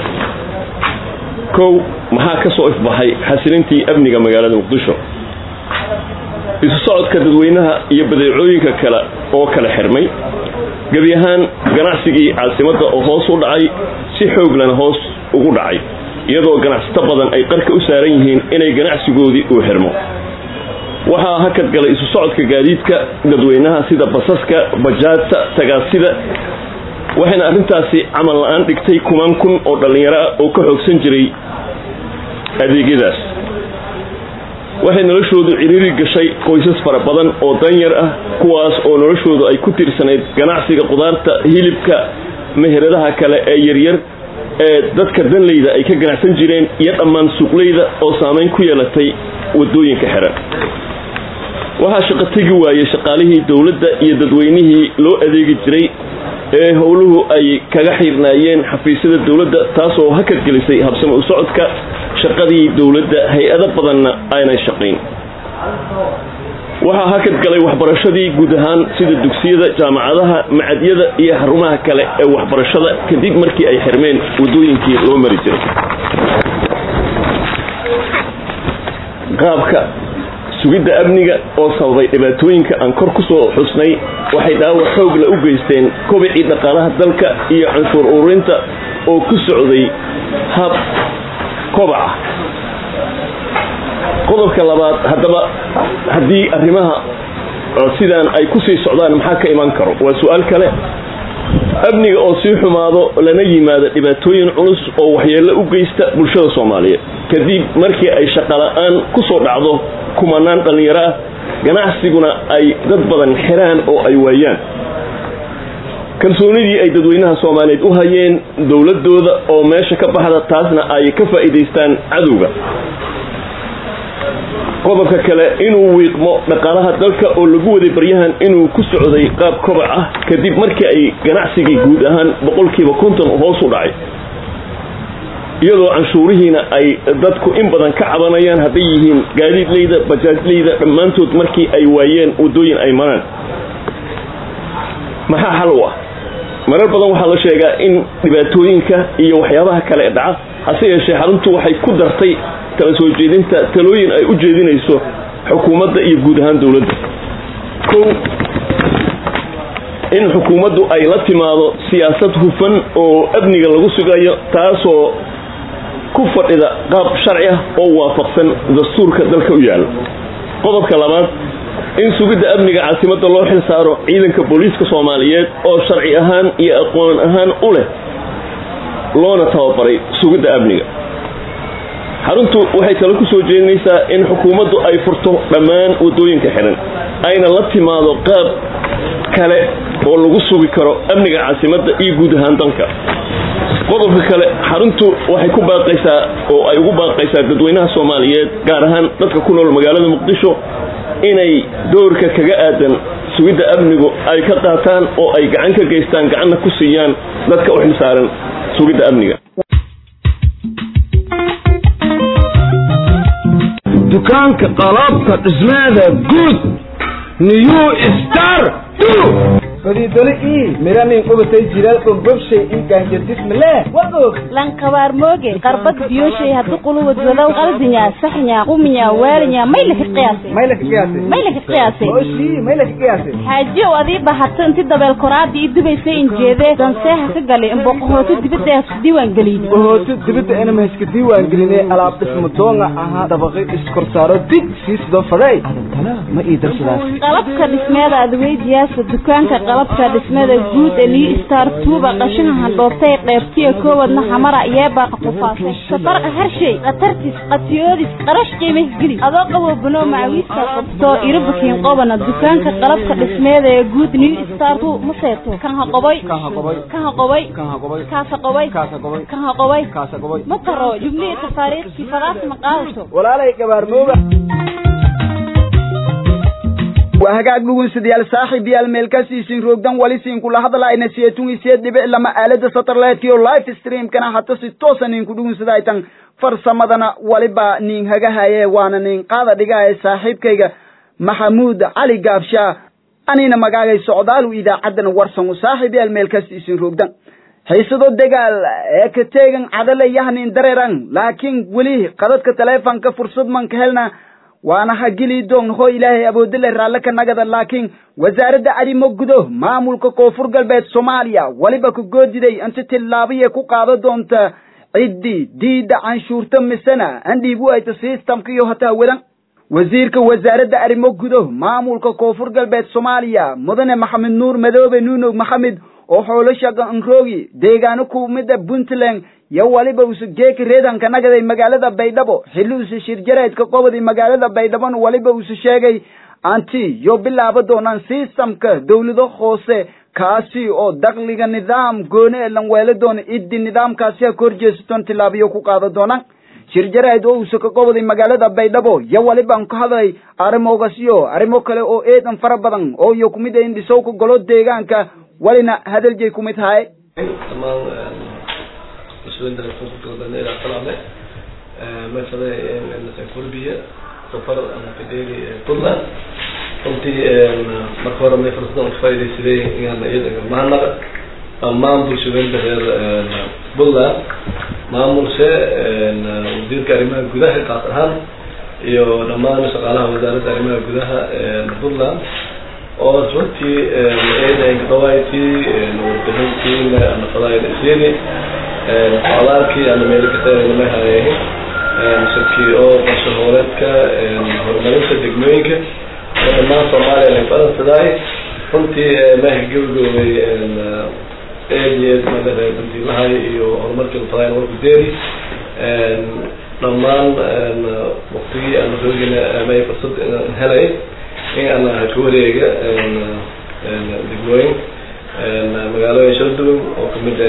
kow maxaa ka soo ifbaxay xasilintii amniga magaalada muqdisho isu socodka dadweynaha iyo badeecooyinka kale oo kala xirmay gebi ahaan ganacsigii caasimadda oo hoos u dhacay si xooglana hoos ugu dhacay iyadoo ganacsato badan ay qarka u saaran yihiin inay ganacsigoodii uu xirmo waxaa hakad galay isu socodka gaadiidka dadweynaha sida basaska bajaajta tagaasida waxayna arrintaasi camal la-aan dhigtay kumaan kun oo dhallinyaro ah oo ka xoogsan jiray adeegyadaas waxay noloshoodu ciriiri gashay qoysas fara badan oo danyar ah kuwaas oo noloshoodu ay ku tirsanayd ganacsiga qudaarta hilibka meheradaha kale ee yaryar ee dadka danleyda ay ka ganacsan jireen iyo dhammaan suuqleyda oo saamayn ku yeelatay wadooyinka xiran waxaa shaqo tegi waayey shaqaalihii dowladda iyo dadweynihii loo adeegi jiray ee howluhu ay kaga xiirnaayeen xafiisyada dowladda taasoo hakad gelisay habsamo u socodka shaqadii dowladda hay-ado badanna aanay shaqayn waxaa hakad galay waxbarashadii guud ahaan sida dugsiyada jaamacadaha macadyada iyo xarumaha kale ee waxbarashada kadib markii ay xirmeen wadooyinkii loo mari jiray qaabka sugidda amniga oo sababay dhibaatooyinka aan kor ku soo xusnay waxay dhaawac xoogla u geysteen kobicii dhaqaalaha dalka iyo canshuur ururinta oo ku socday hab kobaca qodobka labaad haddaba haddii arrimaha sidaan ay ku sii socdaan maxaa ka iman karo waa su-aal kale amniga oo sii xumaado lana yimaado dhibaatooyin culus oo waxyeello u geysta bulshada soomaaliyeed kadib markii ay shaqala-aan ku soo dhacdo kumanaan dhallinyaro ah ganacsiguna ay dad badan xiraan oo ay waayaan kalsoonidii ay dadweynaha soomaaliyeed u hayeen dowladooda oo meesha ka baxda taasna ay ka faa'iidaystaan cadowga qodobka kale inuu wiiqmo dhaqaalaha dalka oo lagu waday baryahan inuu ku socday qaab kobac ah kadib markii ay ganacsigii guud ahaan boqolkiiba konton hoos u dhacay iyadoo canshuurihiina ay dadku in badan ka cabanayaan hadday yihiin gaadiidleyda bajaajleyda dhammaantood markii ay waayeen waddooyin ay maraan maxaa xal u ah marar badan waxaa la sheegaa in dhibaatooyinka iyo waxyaabaha kale ee dhaca hase yeeshee xaruntu waxay ku dartay kala soo jeedinta talooyin ay u jeedinayso xukuumadda iyo guud ahaan dowladda kow in xukuumaddu ay la timaado siyaasad hufan oo amniga lagu sugayo taasoo ku fadhida qaab sharci ah oo waafaqsan dastuurka dalka u yaalla qodobka labaad in sugidda amniga caasimadda loo xil saaro ciidanka booliiska soomaaliyeed oo sharci ahaan iyo aqoon ahaan u leh loona tababaray sugidda amniga xaruntu waxay talo ku soo jeedinaysaa in xukuumaddu ay furto dhammaan waddooyinka xihan ayna la timaado qaab kale oo lagu sugi karo amniga caasimadda iyo guud ahaan dalka qodobka kale xaruntu waxay ku baaqaysaa oo ay ugu baaqaysaa dadweynaha soomaaliyeed gaar ahaan dadka ku nool magaalada muqdisho inay doorka kaga aadan sugidda amnigu ay ka qaataan oo ay gacan ka geystaan gacanna ku siiyaan dadka u xilsaaran sugidda amniga dukaanka qalabka dhismeeda guud new star fadiidole ii miranin qubatay jiral ogobshay inkaanjadismale wagog lankabaar mooge qarbad biyoshay haddu quluwad wadaw qaldinya saxnya quminya waalinya maylaka qiyaasay maylaka qiyaasay maylaka qiyaasay oshii maylaka qiyaasay xaajiyow adii bahato inti dabeel koraadii i dubaysay injeedee danseeha ka galay imboqohooto dibadda ee isku diiwaan geliyey ohooto dibadda inama iska diiwaan gelinay alaab dhismo doonga ahaa dabaqi iskorsaaro dig sii sidoo faday adantana ma ii darsadaas qalabka dhismeeda adweydiyaasa dukaanka qalabka dhismeeda guud ee new star tuuba qashaha handhoobtay qeybtiya koowadna xamara yeebaa qafufaasay safarqa harshay khatartis qatiyoodis qarash qiimah geli adoo qabo banoo macawiiska qabto irabukiin qobana dukaanka qalabka dhismeeda ee guud new star tu ma seeto kan ha qoboy kan ha qobay kan ha qoboy kan ha qobay kaasa qoboy kaasa qobay kan ha qoboy kaasa qobay ma taro jumlihii tafaariikhkii fadaas ma qaadato walaalay gabaarmooga waa hagaag dhugunsidayaal saaxiib yaal meelkasiisin roogdan wali siin kula hadlaayna seetun isee dhibic lama aalada satellite iyo live streamkana hata si toosa nin ku dhugunsadaytan farsamadana waliba nin hagahaye waana nin qaada dhigaye saaxiibkayga maxamuud cali gaabshaa anina magaagay socdaalu idaacaddana warsan saaxiib yaal meelkasiisin roogdan xiisado dagaal ee ka teegan cadale yahnin dareeran laakiin weli qadadka taleefonka fursad man ka helna waana ha geli doon hoo ilaahay aboodile raalle ka nagada laakiin wasaaradda arrimo gudo maamulka koonfur galbeed soomaaliya weliba ku goodiday inta tillaabiya ku qaada doonta ciddii diidda canshuurta misena andhiib u hayta sistamka iyo hataa wadan wasiirka wasaaradda arrimo gudo maamulka koonfur galbeed soomaaliya mudane maxamed nuur madoobe nuunog maxamed oo xoolo shaqa anroogi deegaano kumida puntland yo waliba usa geeka reedanka nagaday magaalada baydhabo xilli usa shirjaraydka qobodi magaalada baydhabona waliba usa sheegay anti yo bilaaba doonaan sistamka dawlado hoose kaasi oo dakliga nidaam gooni ee lanweelo doona iddi nidaamkaasi ha kor jeesaton tilaabiyo ku qaada doonaan shirjarayd oo usa ka qoboday magaalada baydhabo yo waliban ka hadlay arrimoogasyo arrimo kale oo eedan fara badan oo iyo kumid a indhisowka golo deegaanka walina hadaljay kumid haye مسؤولين الكونفور قلنا إلى طلعنا مثلا كولبيا سفر أنا في ديري كلنا قلت مركورة من فرصنا فايدة سلي يعني إذا ما نقدر أمام بوشوين بغير بولا maamul se wasiirka arrimaha gudaha kaas ahaan iyo dhammaan shaqaalaha wasaaradda arrimaha gudaha puntland oo runtii eedaynka dhawaayti warbixintii nafadaayda isiini socdaalkii ana meelo kasaanama hayeehin shirkii oo qorshe hooreedka horumarinta degmooyinka oo dhammaan soomaaliya lay baransidaay runtii maaha gabagaboobay eed iyo eed madare bandiilahay iyo horumarkii lafadayn warku deeri dhammaan waktigii aan roogina may fursad helay in aan ka wareega degmooyin magaalooyin shala duwan oo kamid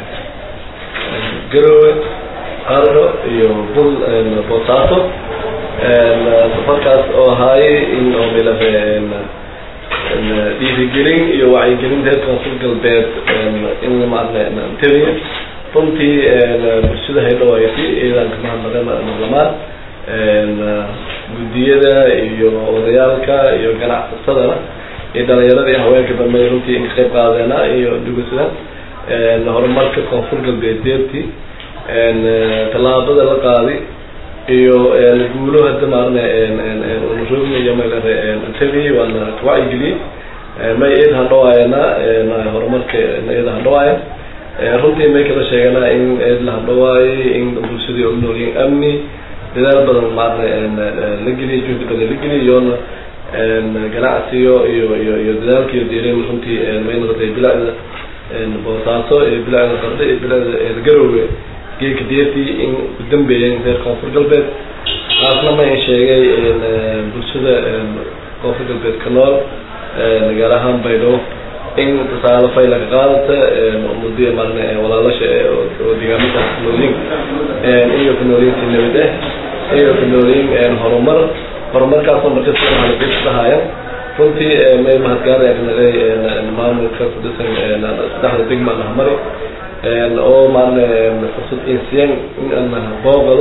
garowe qaro iyo bul boosaato safarkaas oo ahaayay in oo milabe dhiirigelin iyo wacyigelin reer koonfur galbeed in maarna teliya runtii bulshada haydhawayti iyadan kama hadnaqeen marlamaan guddiyada iyo odayaalka iyo ganacsasadana iyo dhalinyarada iyo haweenka dambe runtii in ka qayb qaadeena iyo dhugunsada horumarka koonfur galbeed deertii tallaabada la qaadi iyo guulo hadda maarna roogna iyo maylare tabi waana kawacyigeliyey may eed handhawaayana horumarka eed handhawaaya runtii may kala sheegana in eed la handhawaayay in bulshadii oo noolyiin amni dadaal badan maarna la geliya juhdi badan la geliya iyoona ganacsiyo iyo iyo iyo dadaalkiiyo diirin runtii may noqotay bilacda boosaaso iyo bilacda qardhe iyo bilacda garowe geedka deertii in ku dambeeyeen reer koonfur galbeed taasna ma in sheegay bulshada koonfur galbeed ka nool gaar ahaan baydhabo in tusaale fayla ka qaadata muddo maarne walaalasha oo deegaamada kunoolyin iyo kunoolyiintii nabad ah iyo kunoolyin horumar horumarkaasoo markasta halgeysahaayan runtii may mahadgaarayaan maamulka kudisan saddexda degma nahamari oo maarne fursad insiyan in aan boogado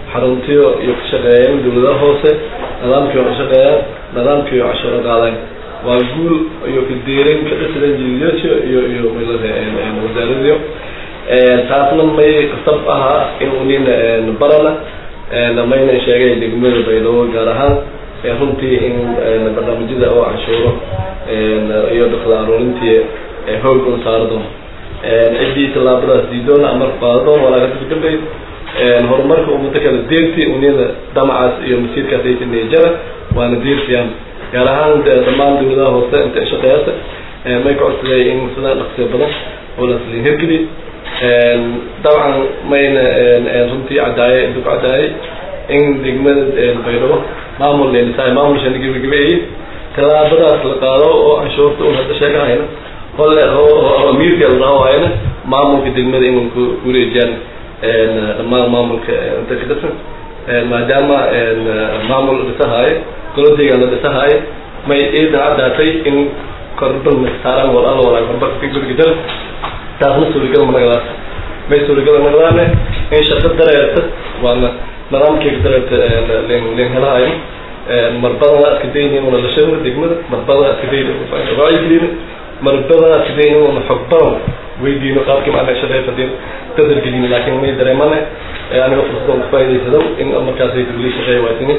xaruntiyo iyo ka shaqeeyeen dawladaha hoose nidaamkii oo ka shaqeeyaan nidaamkii oo cashuuro qaadayn waa guul iyo kadeeran ka dhasidan jiidayaasha iyo iyo wasaaradiyo taasna may qasab ahaa in unina barana mayna sheegay degmada baydhabo gaar ahaan runtii in barnaamijyada oo canshuuro iyo dhaqla aruurintii hoog un saaro doono ciddii tallaabadaas diidoona amar qaado doon walaa ka dambey horumarka ummado kala deerti uniyada damacaas iyo masiirkaas ay tinijara waana deertiyaan gaar ahaan dhammaan dawladaha hoose inta shaqeeyasa may ka codsaday in sida dhaqsiya badan oo laslin hirgeli dabcan mayna runtii cadaaye intuu ka cadaayay in degmada baydhabo maamul leelisaay maamul shani gebagabeeyey tallaabadaas la qaado oo canshuurta un hadda sheegahayna hole amiirka la dhaho hayna maamulka degmada inun ku wareejiyaan dhammaan maamulka inta ka dhisan maadaama maamul dhisahaayo goladeegan la dhisahaayo may ciidan caddaatay in korban saaraan walaalo walaa korba ka gurgidal taasna suuragal managadaas may suuragal nagadaane in shaqo dareerta waana nidaamkeyga dareerta leen helahayo marbadana iska daynin una lashada degmada marbadana iska daynin wacyigelina marbadana iska daynin una xog badan weydiino qaabkii macna shaqeeyta hadii dadar gelin laakiin may dareemane aniga fursadan ku faa'iidaysado in markaasay dawli shaqeeya waatini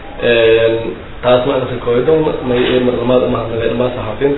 taasna anasan kooyadon may marlamaad mahadnagay dhammaan saxaafin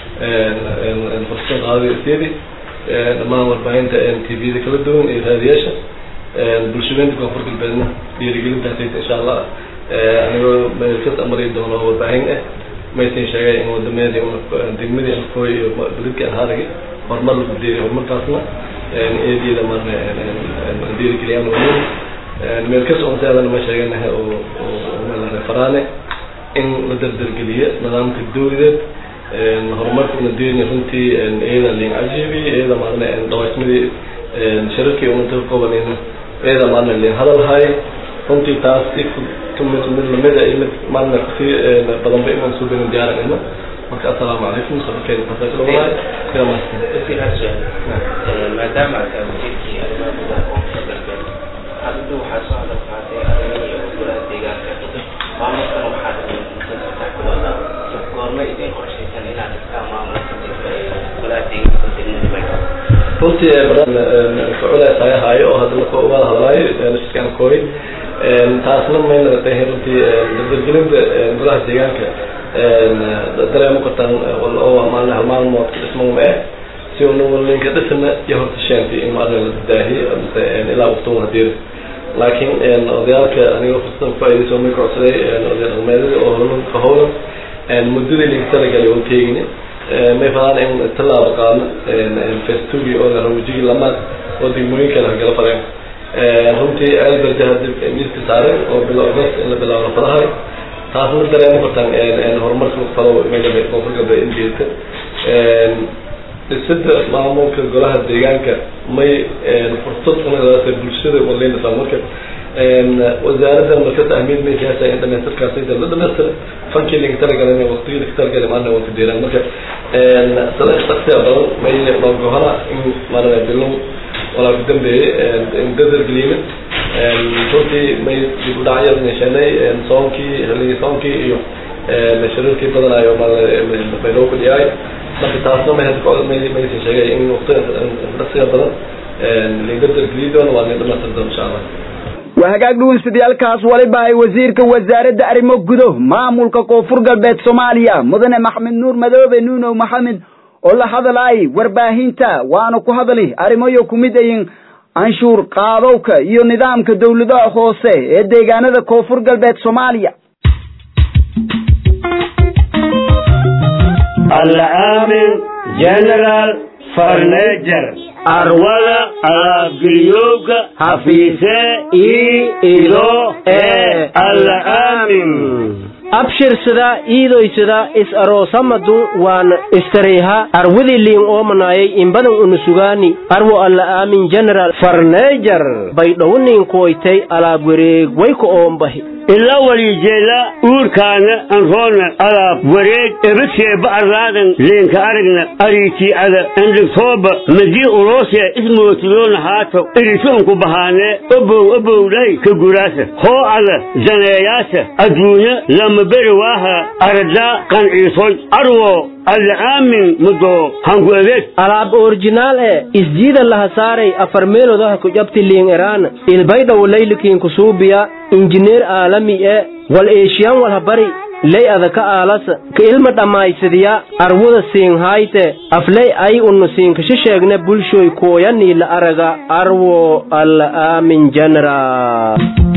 fursad qaadada isyadi dhammaan warbaahinta tvda kala duwan iyo raadiyaasha bulshadeynta koonfur galbeedna dhiirigelintaasayta insha allah anigoo meelkas amari doono oo warbaahin ah maysan sheegay in wadameedii degmadii alkooy iyo beledkii anhaaragi horumar lagu deeriy horumarkaasna eedyada marna dhiirigeliyaan wanin meelkas onseedana ma sheeganaha oo faraane in la dardargeliyo nidaamka dawladeed horumarka una deeni runtii iyada lin cajiibi iyada maarna dhawaysmadii shirarkii umanta ka koobanayna iyada maarna lin hadalhay runtii taas si tumid mid lamida iyo mid maarna kasii badanba inaan soo benin diyaaranayno marka assalaamu calaykum sabarkeeda tasaakadhawaay sida maastan maadaama ataa wasiirkii arrimaha gudaha koonfur galbeed hadda waxaa soo hadal qaatay arrimihii iyo golaha deegaanka maamulkan waxaa dhiman muddo saddex bilooda goorma idin qorshaysan inaad dhigtaan maamulka golaha deegaanka degmada baydhabo runtii kuculays ay ahaayo oo hadda marka uga hadlaayo nashkan kooy taasna mayna tahay runtii dardargelinta golaha deegaanka dareemo kartaan oo maalin hal maalmood ka dhisman ma eh si uu ninka dhisna iyo horta sheentay in maalin la daahiyo mise ilaa waqtigu hadir laakiin odayaalka aniga fursadan faa'iidayso may ka codsaday odayaal dhaqameedada oo howlanka howlan muddadii laga talagalay oo teegini may fadaan in tallaabo qaadno festugi oo la rawjigi lamaad oo degmooyin kale hagala fareen runtii alberde hadda miiska saaran oo bilo agost in la bilaabo la fadahay taasna dareemo kartaan horumarka fado meelaba koonfur galbeed in jeedta dhisida maamulka golaha deegaanka may fursad unadaasa bulshada waleynaysaa marka wasaaraddan markas ahmiyad may siyaasa in dhamaystirkaasayda la dhamaystira fankii laga talagalay waqtigii laga talagalay maalina waa ku deeraan marka sada shaksiya badan may noogohana in maarana bilow walaa ku dambeeyey in dadar geliyna runtii may dib u dhacyada yeeshanay soonkii haligii soonkii iyo shirarkii badanayo baydhabo ku dhiyaay marka taasna may maysan sheegay in waqtiga shaksiga badan laga dargeliyi doono waa la dhamaystir doono insha allah waa hagaag dhugunsidayaalkaas waliba ay wasiirka wasaaradda arrimo gudo maamulka koonfur galbeed soomaaliya mudane maxamed nuur madoobe nuunow maxamed oo la hadalaay warbaahinta waana ku hadali arrimoyo kumid ayin canshuur qaadowka iyo nidaamka dawladaha hoose ee deegaanada koonfur galbeed soomaaliya alaamin general farnejer arwada alaabgeliyowga hafiise ii ido ee alaamin abshirsada iidoysada is aroosamadu waan istareyha arwidi liin oomanayay inbadan unusugaani arwo alla aamin general farneejar baydhowniin kuwaytay alaab wareeg wayka oombahi ila walijeela uurkaana anroona alaab wareeg ebadseeba arlaadan leenka aragna ariitiicada andhigtooba madii uloosee ismootidoona haato irisuunku bahaanee obow obowlay ka guraasa hoo ada zaneeyaasa adduunya lama beri waaha aradaa qanciisoy arwo alla aamin mudoo hanku adeeg alaab orjinaal e isjiida laha saaray afar meelodaha ku jabti liin eraan ilbaydhaw laylikiin kusuubiya injineer aalami e wal eeshiyan walhabari ley adaka aalasa ka ilma dhammaysadiya arwada siinhayte afley ay unnu siinkasha sheegne bulshoy kooyanii la araga arwo alla aamin general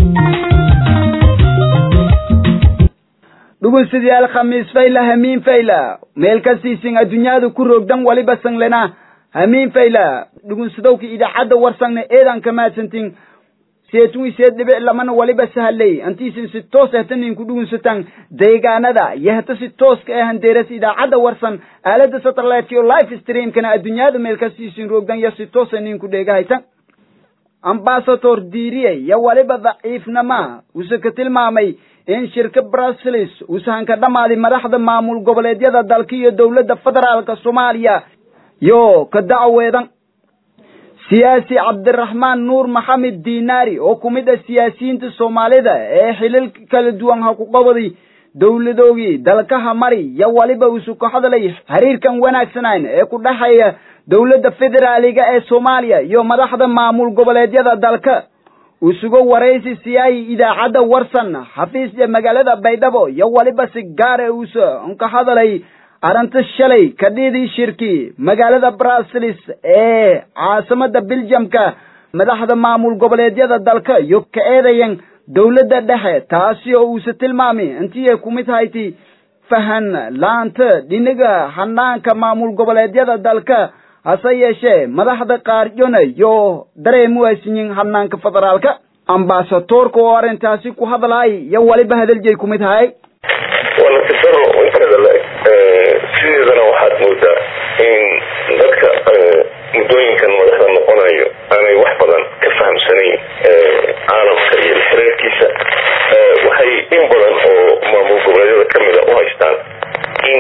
dhuguystayaal khamiis fayla hamiin fayla meel kastiisin adduunyada ku roogdan waliba sanglena hamiin fayla dhugunsadowka idaacadda warsangne eedan kamaadsantin seetun iseed dhibic lamana waliba sahaley antiisin si toos ahtanin ku dhugunsatan deegaanada yahta si tooska ah handeeras idaacadda warsan aalada satellite iyo live streamkana adduunyada meel kastiisin roogdan ya si toos nin ku dheegahaytan ambasador diiriye yo waliba daciifnama use ka tilmaamay in shirka bruseles uusahan ka dhammaaday madaxda maamul goboleedyada dalka iyo dowladda federaalka soomaaliya yo ka dacweedan siyaasi cabdiraxmaan nuur maxamed dinaari oo ku mid ah siyaasiyiinta soomaalida ee xilal kala duwan ha ku qabaday dowladoogii dalkaha mari yo waliba uusu ka hadlay xiriirkan wanaagsanan ee ku dhexeeya dowladda federaaliga ee soomaaliya iyo madaxda maamul goboleedyada dalka usugo waraysi siyaay idaacadda warsan xafiisya magaalada baydhabo iyo waliba si gaara uusa ka hadalay arrinta shalay kadhidii shirki magaalada bruseles ee caasimada beljamka madaxda maamul goboleedyada dalka iyo ka eedayan dowladda dhexe taasi oo uusa tilmaamay intii ay kumid hayti fahan laanta dhiniga hanaanka maamul goboleedyada dalka hase yeeshee madaxda qaarjona yo dareemu aysinyin hanaanka federaalka ambasadoorka oo arrintaasi ku hadlaay iyo waliba hadaljeey kumid hahay waa natiijaro inteeda le sideedana waxaad moodaa in dadka muddooyinkan madaxda noqonayo aanay wax badan ka fahamsanayn caalamka iyo xiriirkiisa waxay in badan oo maamul goboleedyada kamida u haystaan in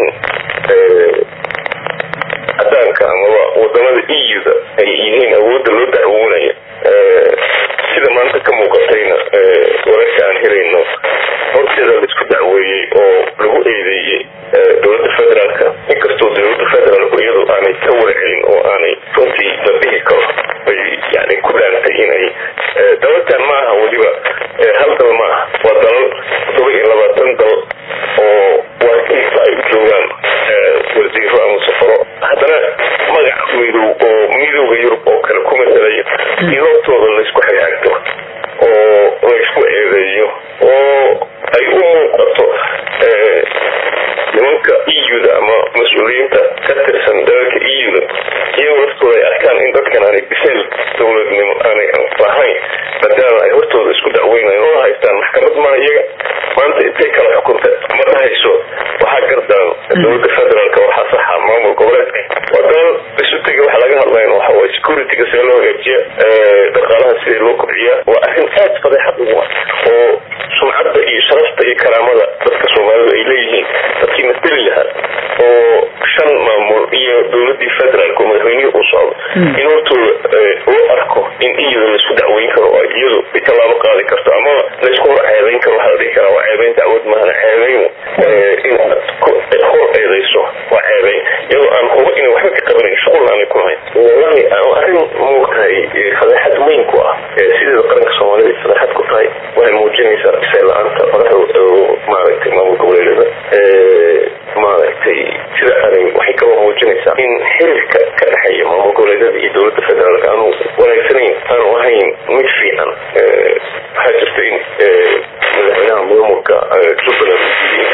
cadaanka amaba wadamada eu-da ay yihiin awoodda loo dacwoonayo sida maanta ka muuqatayna wararka aan helayno horteeda laisku dacweeyey oo lagu eedeeyey dowladda federaalka inkastoo dowladda federaalku iyadu aanay ka warcelin oo aanay runtii la dhihi karo bay yani ku dhaantay inay dalalkan ma aha weliba hal dal ma aha waa dalal todoba iyo labaatan dal oo waakiisa ay u joogaan wasiiro ama safaro haddana magac midow oo midooda yurub oo kale ku masalaya in hortooda laysku xagaagto oo laysku eedeeyo oo ay u muuqato nimanka eu-da ama mas-uuliyiinta ka tirsan dalalka eu-da iyagoo laftooda ay arkaan in dadkan aanay bisayl dowladnimo aanay lahayn maadaama ay hortooda isku dacweynayan oo haystaan maxkamad maa iyaga maanta intay kala xukunta ma dhahayso waxaa gardan dowladda federaalka waxaa saxa maamul goboleedka waa dalal isu tega waxa laga hadlayn waxa waye securityga sida loo hagaajiya dhaqaalaha sidii loo kobciya waa arrin aad fadeexad ugu ah oo sumcadda iyo sharafta iyo karaamada dadka soomaalidu ay leeyihiin dadkii mateli lahaa oo shan maamul iyo dowladii federaalk oo madaxweynihii uu socdo in hortooda loo arko in iyada laisku dacweyn karo oo iyadu ay tallaabo qaadi karto ama laysku hor ceebeyn karo waxaa la dhihi karaa waa ceebeyn dacwad mahana ceebeyn in aad hor eedeyso waa ceebeyn iyadoo aan huba inay waxba ka qabanayn shuqul aanay ku lahayn wallahi arrin muugtahay fadeexad weyn ku ah sideeda qaranka soomaalida fadeexad ku tahay waxay muujinaysaa bisay la-aanta madaxda maaragtay maamul goboleedyada maaragtay sida aanay waxay kaloo muujinaysaa in xiriirka ka dhexeeya maamul goboleedyada iyo dowladda federaalka aanu wanaagsanayn aanu ahayn mid fiican waxaa jirta in madaxweynaha maamulka jubbaland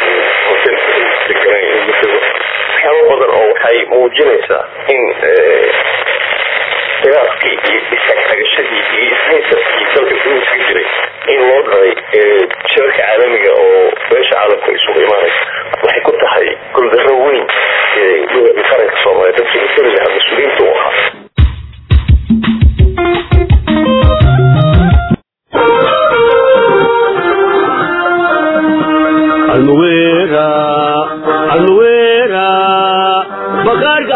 waxyaaba badan oo waxay muujinaysaa in khilaafkii iyo isagtagashadii iyo ishaysadkii dalka gudiska jiray in loo dharay shirarka caalamiga oo beesha caalamka isugu imaanaysa waxay ku tahay guldaro weyn qaranka soomaaliya dadkii matali lahaa mas-uuliyiinta u ahaa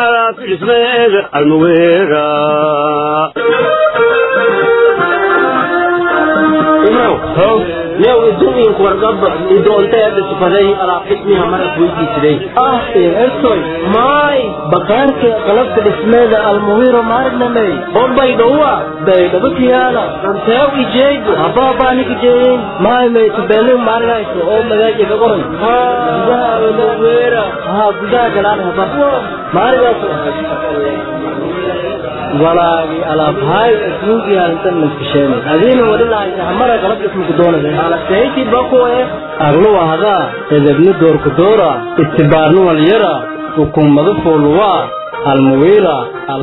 alaab dhismeeda almuweera yow idumiinku wargaba idoonteeda sifaday alaab dhismiha marad weydiisiday ah ertoy maay bakaarka qalabka dhismeeda almuwiro maarnamey bombay dhowa baydhabo kiyaala anteew ijeego habaabaanikijeeyin maay maytubeelin maarinayso oo magaaji ka qoran gudaha almuwira haa gudaha galaan haba maarigaas walaagi alaabhaay ismuugi halintan maskisheen adiina wadhilahaysa hamara qalab ismuku doonade alaseyti bakuwe aglu ahdaa edebni doorku doora istibaarni walyara hukumadu fuuluwaa almuwiira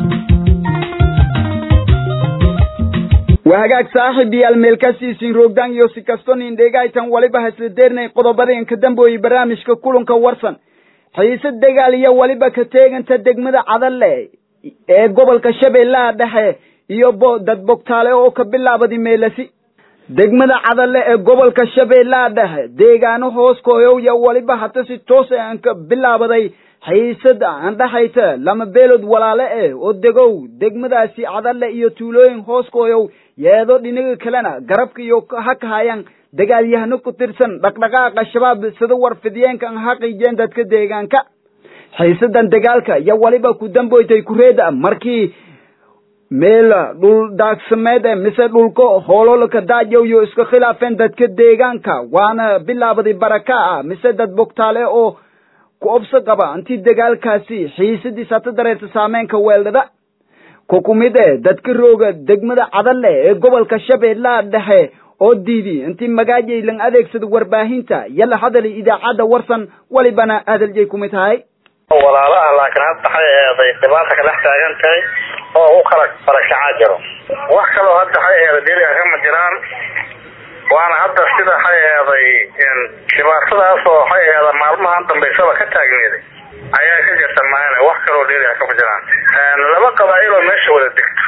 waa hagaag saaxib yaal meelkasiisin roogdaan iyo si kasto nin dheegaytan waliba hasla deernay qodobadeen ka dambeoyey barnaamijka kulanka warsan xiise dagaal iyo waliba ka teeganta degmada cadalle ee gobolka shabeellaha dhexe iyo bo dad bogtaale oo ka bilaabadi meelasi degmada cadalle ee gobolka shabeellaha dhexe deegaano hoos kooyow iyo waliba hata si toos aan ka bilaabaday xiisada aan dhexaysa lama beelood walaale eh oo degow degmadaasi cadalle iyo tuulooyin hoos kooyow yeedo dhinaga kalena garabka iyo ha kahayaan dagaalyahano ku tirsan dhaqdhaqaaqa shabaab sida warfidiyeenka aan xaqiijeen dadka deegaanka xiisadan dagaalka iyo waliba ku damboytay kureeda markii meel dhul daagsameed e mise dhulka hoololka daajow iyo iska khilaafeen dadka deegaanka waana bilaabaday baraka ah mise dad bogtaale oo ku obso qaba intii dagaalkaasi xiisadiis hata dareerta saameenka weeldhada ku kumid e dadka rooga degmada cadalle ee gobolka shabeellaha dhexe oo diidi intii magaajay lan adeegsada warbaahinta yala hadali idaacadda warsan walibana hadaljay kumid tahay walaalaha laakiin hadda waxay eeday dhibaata ka dhex taagan tahay oo u kala barakacaa jiro wax kaloo hadda waxay eeday deriga kama jiraan waana hadda sida waxay eeday dhibaatadaas oo waxay eeda maalmahan dambaysaba ka taagneeday ayaa ka jirta maana wax kaloo deriga kama jiraan laba qabaa'il oo meesha wada degto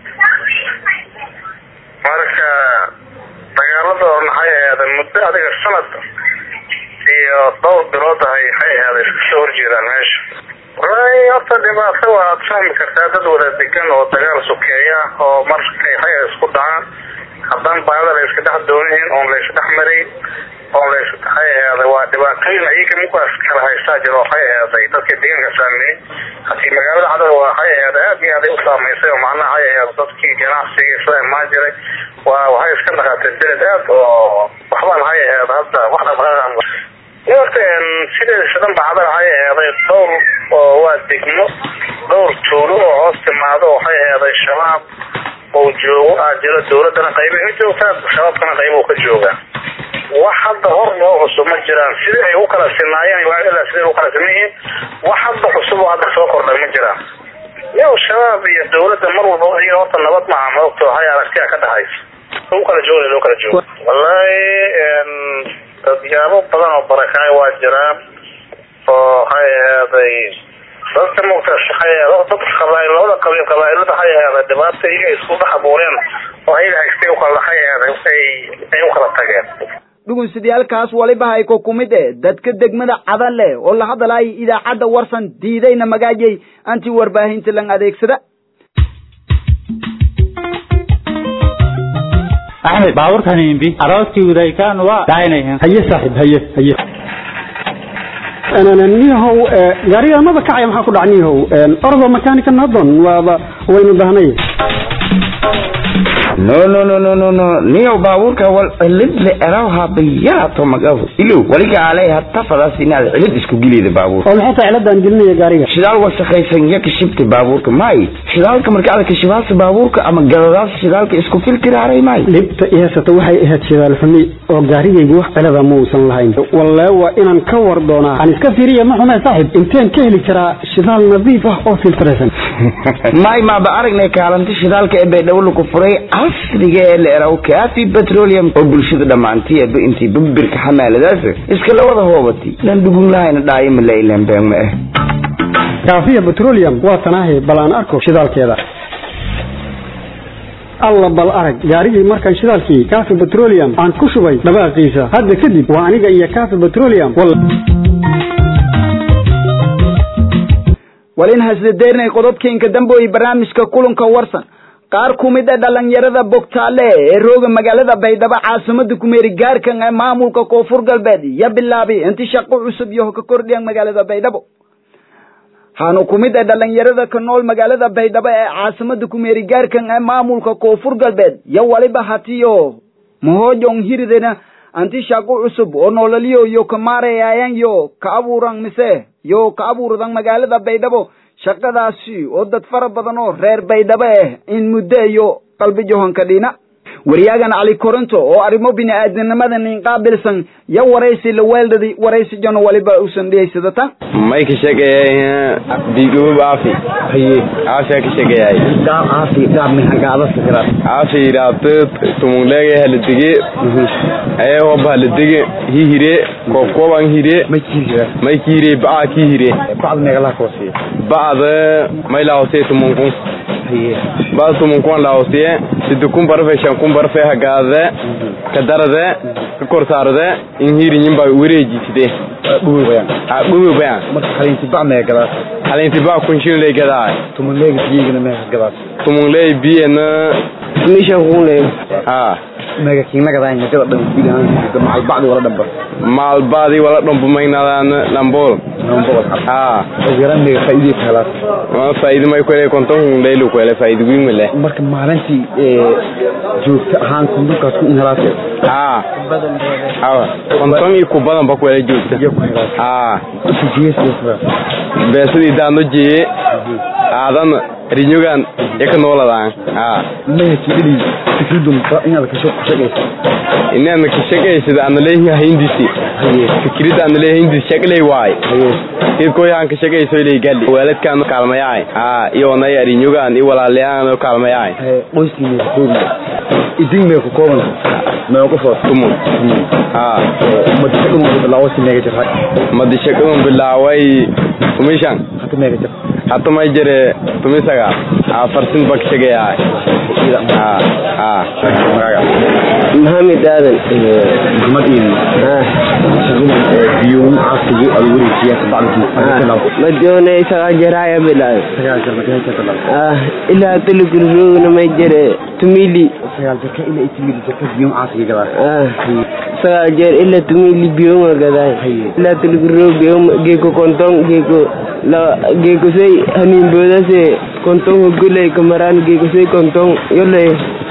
marka dagaaladooda maxay eeday muddo adiga sanad iyo dhowr bilood ahay waxay ahaada iska soo horjeedaan meesha wallaahi horta dhibaato waad fahmi kartaa dad wada degan oo dagaal sokeeya oo markay waxay isku dhacaan haddaan baada la iska dhex doonayn oon la isdhex marayn oon la waxay ahaaday waa dhibaatooyin ayaga mukaas kala haystaa jiro waxay ahaaday dadka deegaanka saameeyey hadii magaalada cadal waa waxay ahaaday aad iyo aaday u saamaysay oo macnaha waxay ahaada dadkii ganacsiga sida imaan jiray waa waxay iska dhaqaatay beled aad oo waxbaan waxay ahaada hadda wax dhaqdhaqaaq horta sideedisa dhan bacda waxay eeday dhowr oo waa degmo dhowr tuulo oo hoos timaado waxay eeday shabaab oo joogo aa jiro dawladana qayba ka joogtaa shabaabkana qayba ka joogaa wax hadda hor loo cusub ma jiraan sidii ay u kala sinaayeen ilaa siday u kala siman yihiin wax hadda cusub oo hadda soo kordhay ma jiraan yow shabaab iyo dawladda mar walba iyaga horta nabad maaha maogta waxay aragtiya ka dhahaysa u kala jooga loo kala jooga wallaahi dadyaabo badan oo barakaay waa jiraan oo waxay ahaaday dadka mugta dad qabail labada qabiil qabaailada waxay ahaaday dhibaata iyaga isku dhex abuureen oo ayaga haystay ukala waxay ahaaday ay u kala tageen dhugunsidayaalkaas waliba hay ko kumid e dadka degmada cadalle oo la hadalaya idaacadda warsan diidayna magaajay anti warbaahinta lan adeegsada axmed baabuurkan imbi arooskii udaykaan waa daaynayan haye saaxib haye haye niyahow gaariga maba kacaya maxaa ku dhac niyahow ordo makanika nadon waaba waynu dahnay no no no no no no niyow baabuurka wal cilid le eraw habayaato magahu ilow waliga alay hatafadaas inaad cilid isku gelida baabuur oo maxay tahay ciladaan gelinaya gaariga shidaal wasakhaysan ya kashibta baabuurka may shidaalka marka aad kashibaasa baabuurka ama gadadaas shidaalka isku filtiraaray may dhibta ihasata waxay ahayd shidaal xumi oo gaarigaygu wax cilada ma uusan lahayn wallee waa inaan ka war doonaa aan iska fiiriya ma xume saaxib inteen ka heli karaa shidaal nadiif ah oo filtraysan may maaba aragnay kaalanti shidaalka ee baydhabo lagu furay casriga ee la eraw kaafi petroleum oo bulshada dhammaantiyeeba intii babirka xamaaladaas iska la wada hoobati lan dhugun lahayna dhaayo ma la ilaan been ma ah kaafiya petroleum waa tanaahi bal aan arko shidaalkeeda alla bal arag gaarigii markaan shidaalkii kaafi petroleum aan ku shubay dhawaaqiisa hadda kadib waa aniga iyo kaafi petroleum walin hasdadeernay qodobkiinka dambooyi barnaamijka kulanka warsan qaar ku mid a dhalinyarada bogtaale ee rooga magaalada baydhabo caasimada kumeeri gaarkan ee maamulka koonfur galbeed ya bilaabay inti shaqo cusub iyo ka kordhiyan magaalada baydhabo waxaanu ku mid a dhalinyarada ka nool magaalada baydhabo ee caasimada kumeeri gaarkan ee maamulka koonfur galbeed yo waliba hatiyo mahojong hiridena anti shaqo cusub oo nololyo yo ka maarayaayan yo ka abuuran mise yo ka abuurdan magaalada baydhabo shaqadaasi oo dad fara badan oo reer baydhabo ah in muddo iyo qalbi johanka dhina wariyaagan cali koronto oo arrimo bini-aadamnimada nin qaabilsan yo waraysi la weeldhadi waraysi jano waliba usan dhiyaysadatan may ka sheegayay biigubub aafi haye aafi ka sheegayay gaab aafi gaab min hagaada fikra aafi raabte tumunglege haladige ee hoba haladige hi hire koob kooban hire may kiire may kiire baa ki hire bacd meegala koosiye bacda may laawse tumunkun haye bacda tumunkun laawsiye sidi kun barfe shan kun barfe hagaade ka darade ka korsaarade in hiri nyimba wareejiside dhuwi bayan a dhuwi bayan marka haliinti bac meegalaas halinti baa kunshin lay gadaa tumunleega biyigana meegalaas tumungley biyena misha kunle ha meega kiinagadayn magada dhan gudahaan macal bacdi wala dhamba maalbaadii wala dhambumaynadaan lambool ha yaran meega faa'iidey kahelaas waa faa'iido may kwele konton leylu kwele faa'iido wiin male marka maalintii joogto ahaan kundulkaas ku helaas ha ha konton iyo ku badan ba kwele joogta ha beesadii daano jeye aadan rinyogan yaka nooladaan ha mahakidhili fikridum inaad kasho kushaqaysa inaadna ka shaqaysada ana leeyahay hindisi fikirida ana leeyahay hindisi shaqley waay idkoyahan ka shaqayso ilay gali waalidkaan kaalmayaay ha iyo onay arinyogan iyo walaalayaan kaalmayaay qoyskiina koobi idin mee ku kooban mee qof tumun ha madishaqadun bilaawasi meega jirhay madishaqadun bilaaway tumishan hata meega jir hata may jire tumisaga afarsin bak shaqayaay ha ha maxamed aadan maxamed iin biyuun caasigu aad wareejiya kabacdii madoone sagaa jaraya bilaay sagaal jar markay ka talaa ilaa taligurroogna may jire tumili sagaal jarka ilaa itimili jarka biyuun caasiga gadaa sagaal jeer ilaa tumili biyonga gadaay ilaa taligurroog geeko kontong geeko la geeko say haniinboodase kontong hogoley kamaraan geeko say kontong yoley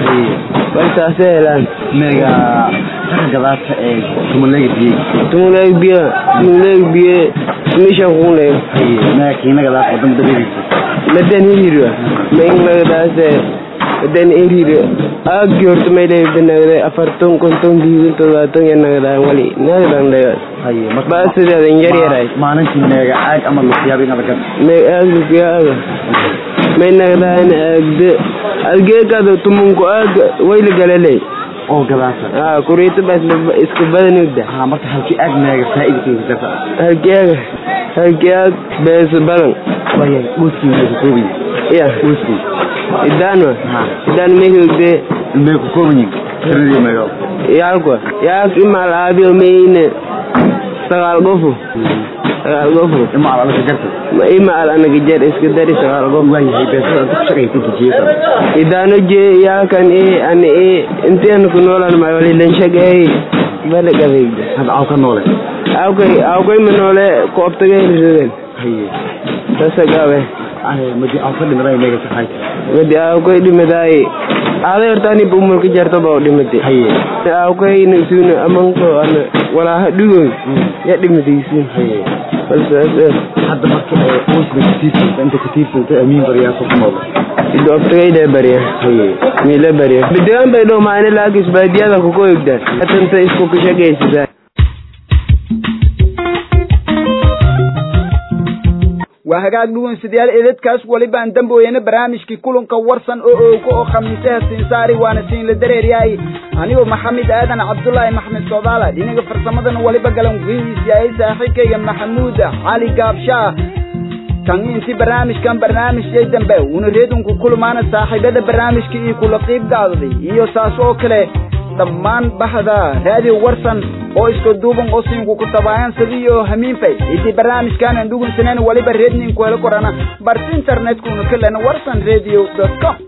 balsaase helaan meega saka gadaata ee tumuleega biye tumuleeg biye tumuleeg biye mishan kunle meega kiina gadaata wadama dabeegeysa madan hirira maingagadaase madan hirira aagi horta mayle banagda afarton konton biigun todobaatan ya nagadaan wali nagadan dhaga baasidadan yar yaray maalintii meega caag ama luqyaab inaad gas me aag lukiyaaga may nagadaan aagde algeekado tumunku aag wayla galaley oo gadaasa ha kuriita bas iska badanugda ha marka halkii aag meega faa'iidkeyga gasa halkii aag halkii aag beesa badan waya uuskii meega koobiyi ya uuskii idaanwa ha idaan meehogde meega koobiyin tiradii meega yaalkwa yaak imaal aabiyo meyne sagaal gofu sagaal gofu imaal anaga jarta imaal anaga jar iska dari sagaal gofu waayahay beesada inta ku shaqaysa inta jeesa idaano jee yaakan e ana e intiana ku noolaan may wali lanshagay bale gabeygda hadda aw ka noole awkay awkay ma noole koobtagay risoden haye sasa gabe madi aw ka dhimiday meega saxay madi awkay dhimadaay aaday horta ani bumulka jarto ba dhimade haye awkay nasuuna amanko ana walaa hadhugoy ya dhimadaysin haye balsaas hadda marka qoyska kutiirsanta inta kutiirsanta amiin baryaasa ku noole idooftagayda barya mila barya bidigan bay dhow maani laakis baadiyada kuko egda atanta isku kashagaysisaa waa hagaag dhugunsidayaal edadkaas welibaan dambooyana barnaamijkii kulanka warsan oo oogo oo khamiisaha siinsaari waana siin la dareeryahay anigoo maxamed aadan cabdulaahi maxmed soodaala dhinaga farsamadana weliba galan wihiisyahay saaxiibkayga maxamuud cali gaabshaa tan intii barnaamijkan barnaamijyay dambe una reedunku kulmaana saaxiibada barnaamijka iyo kula qiib gaadaday iyo saas oo kale dhammaan bahda raadiyo warsan oo isku duuban oo siinku ku tabaayan sidiyo hamiinfay idii barnaamijkaanan dhugunsanen waliba reedninku helo korana barta internetkuna kalena warsan radio com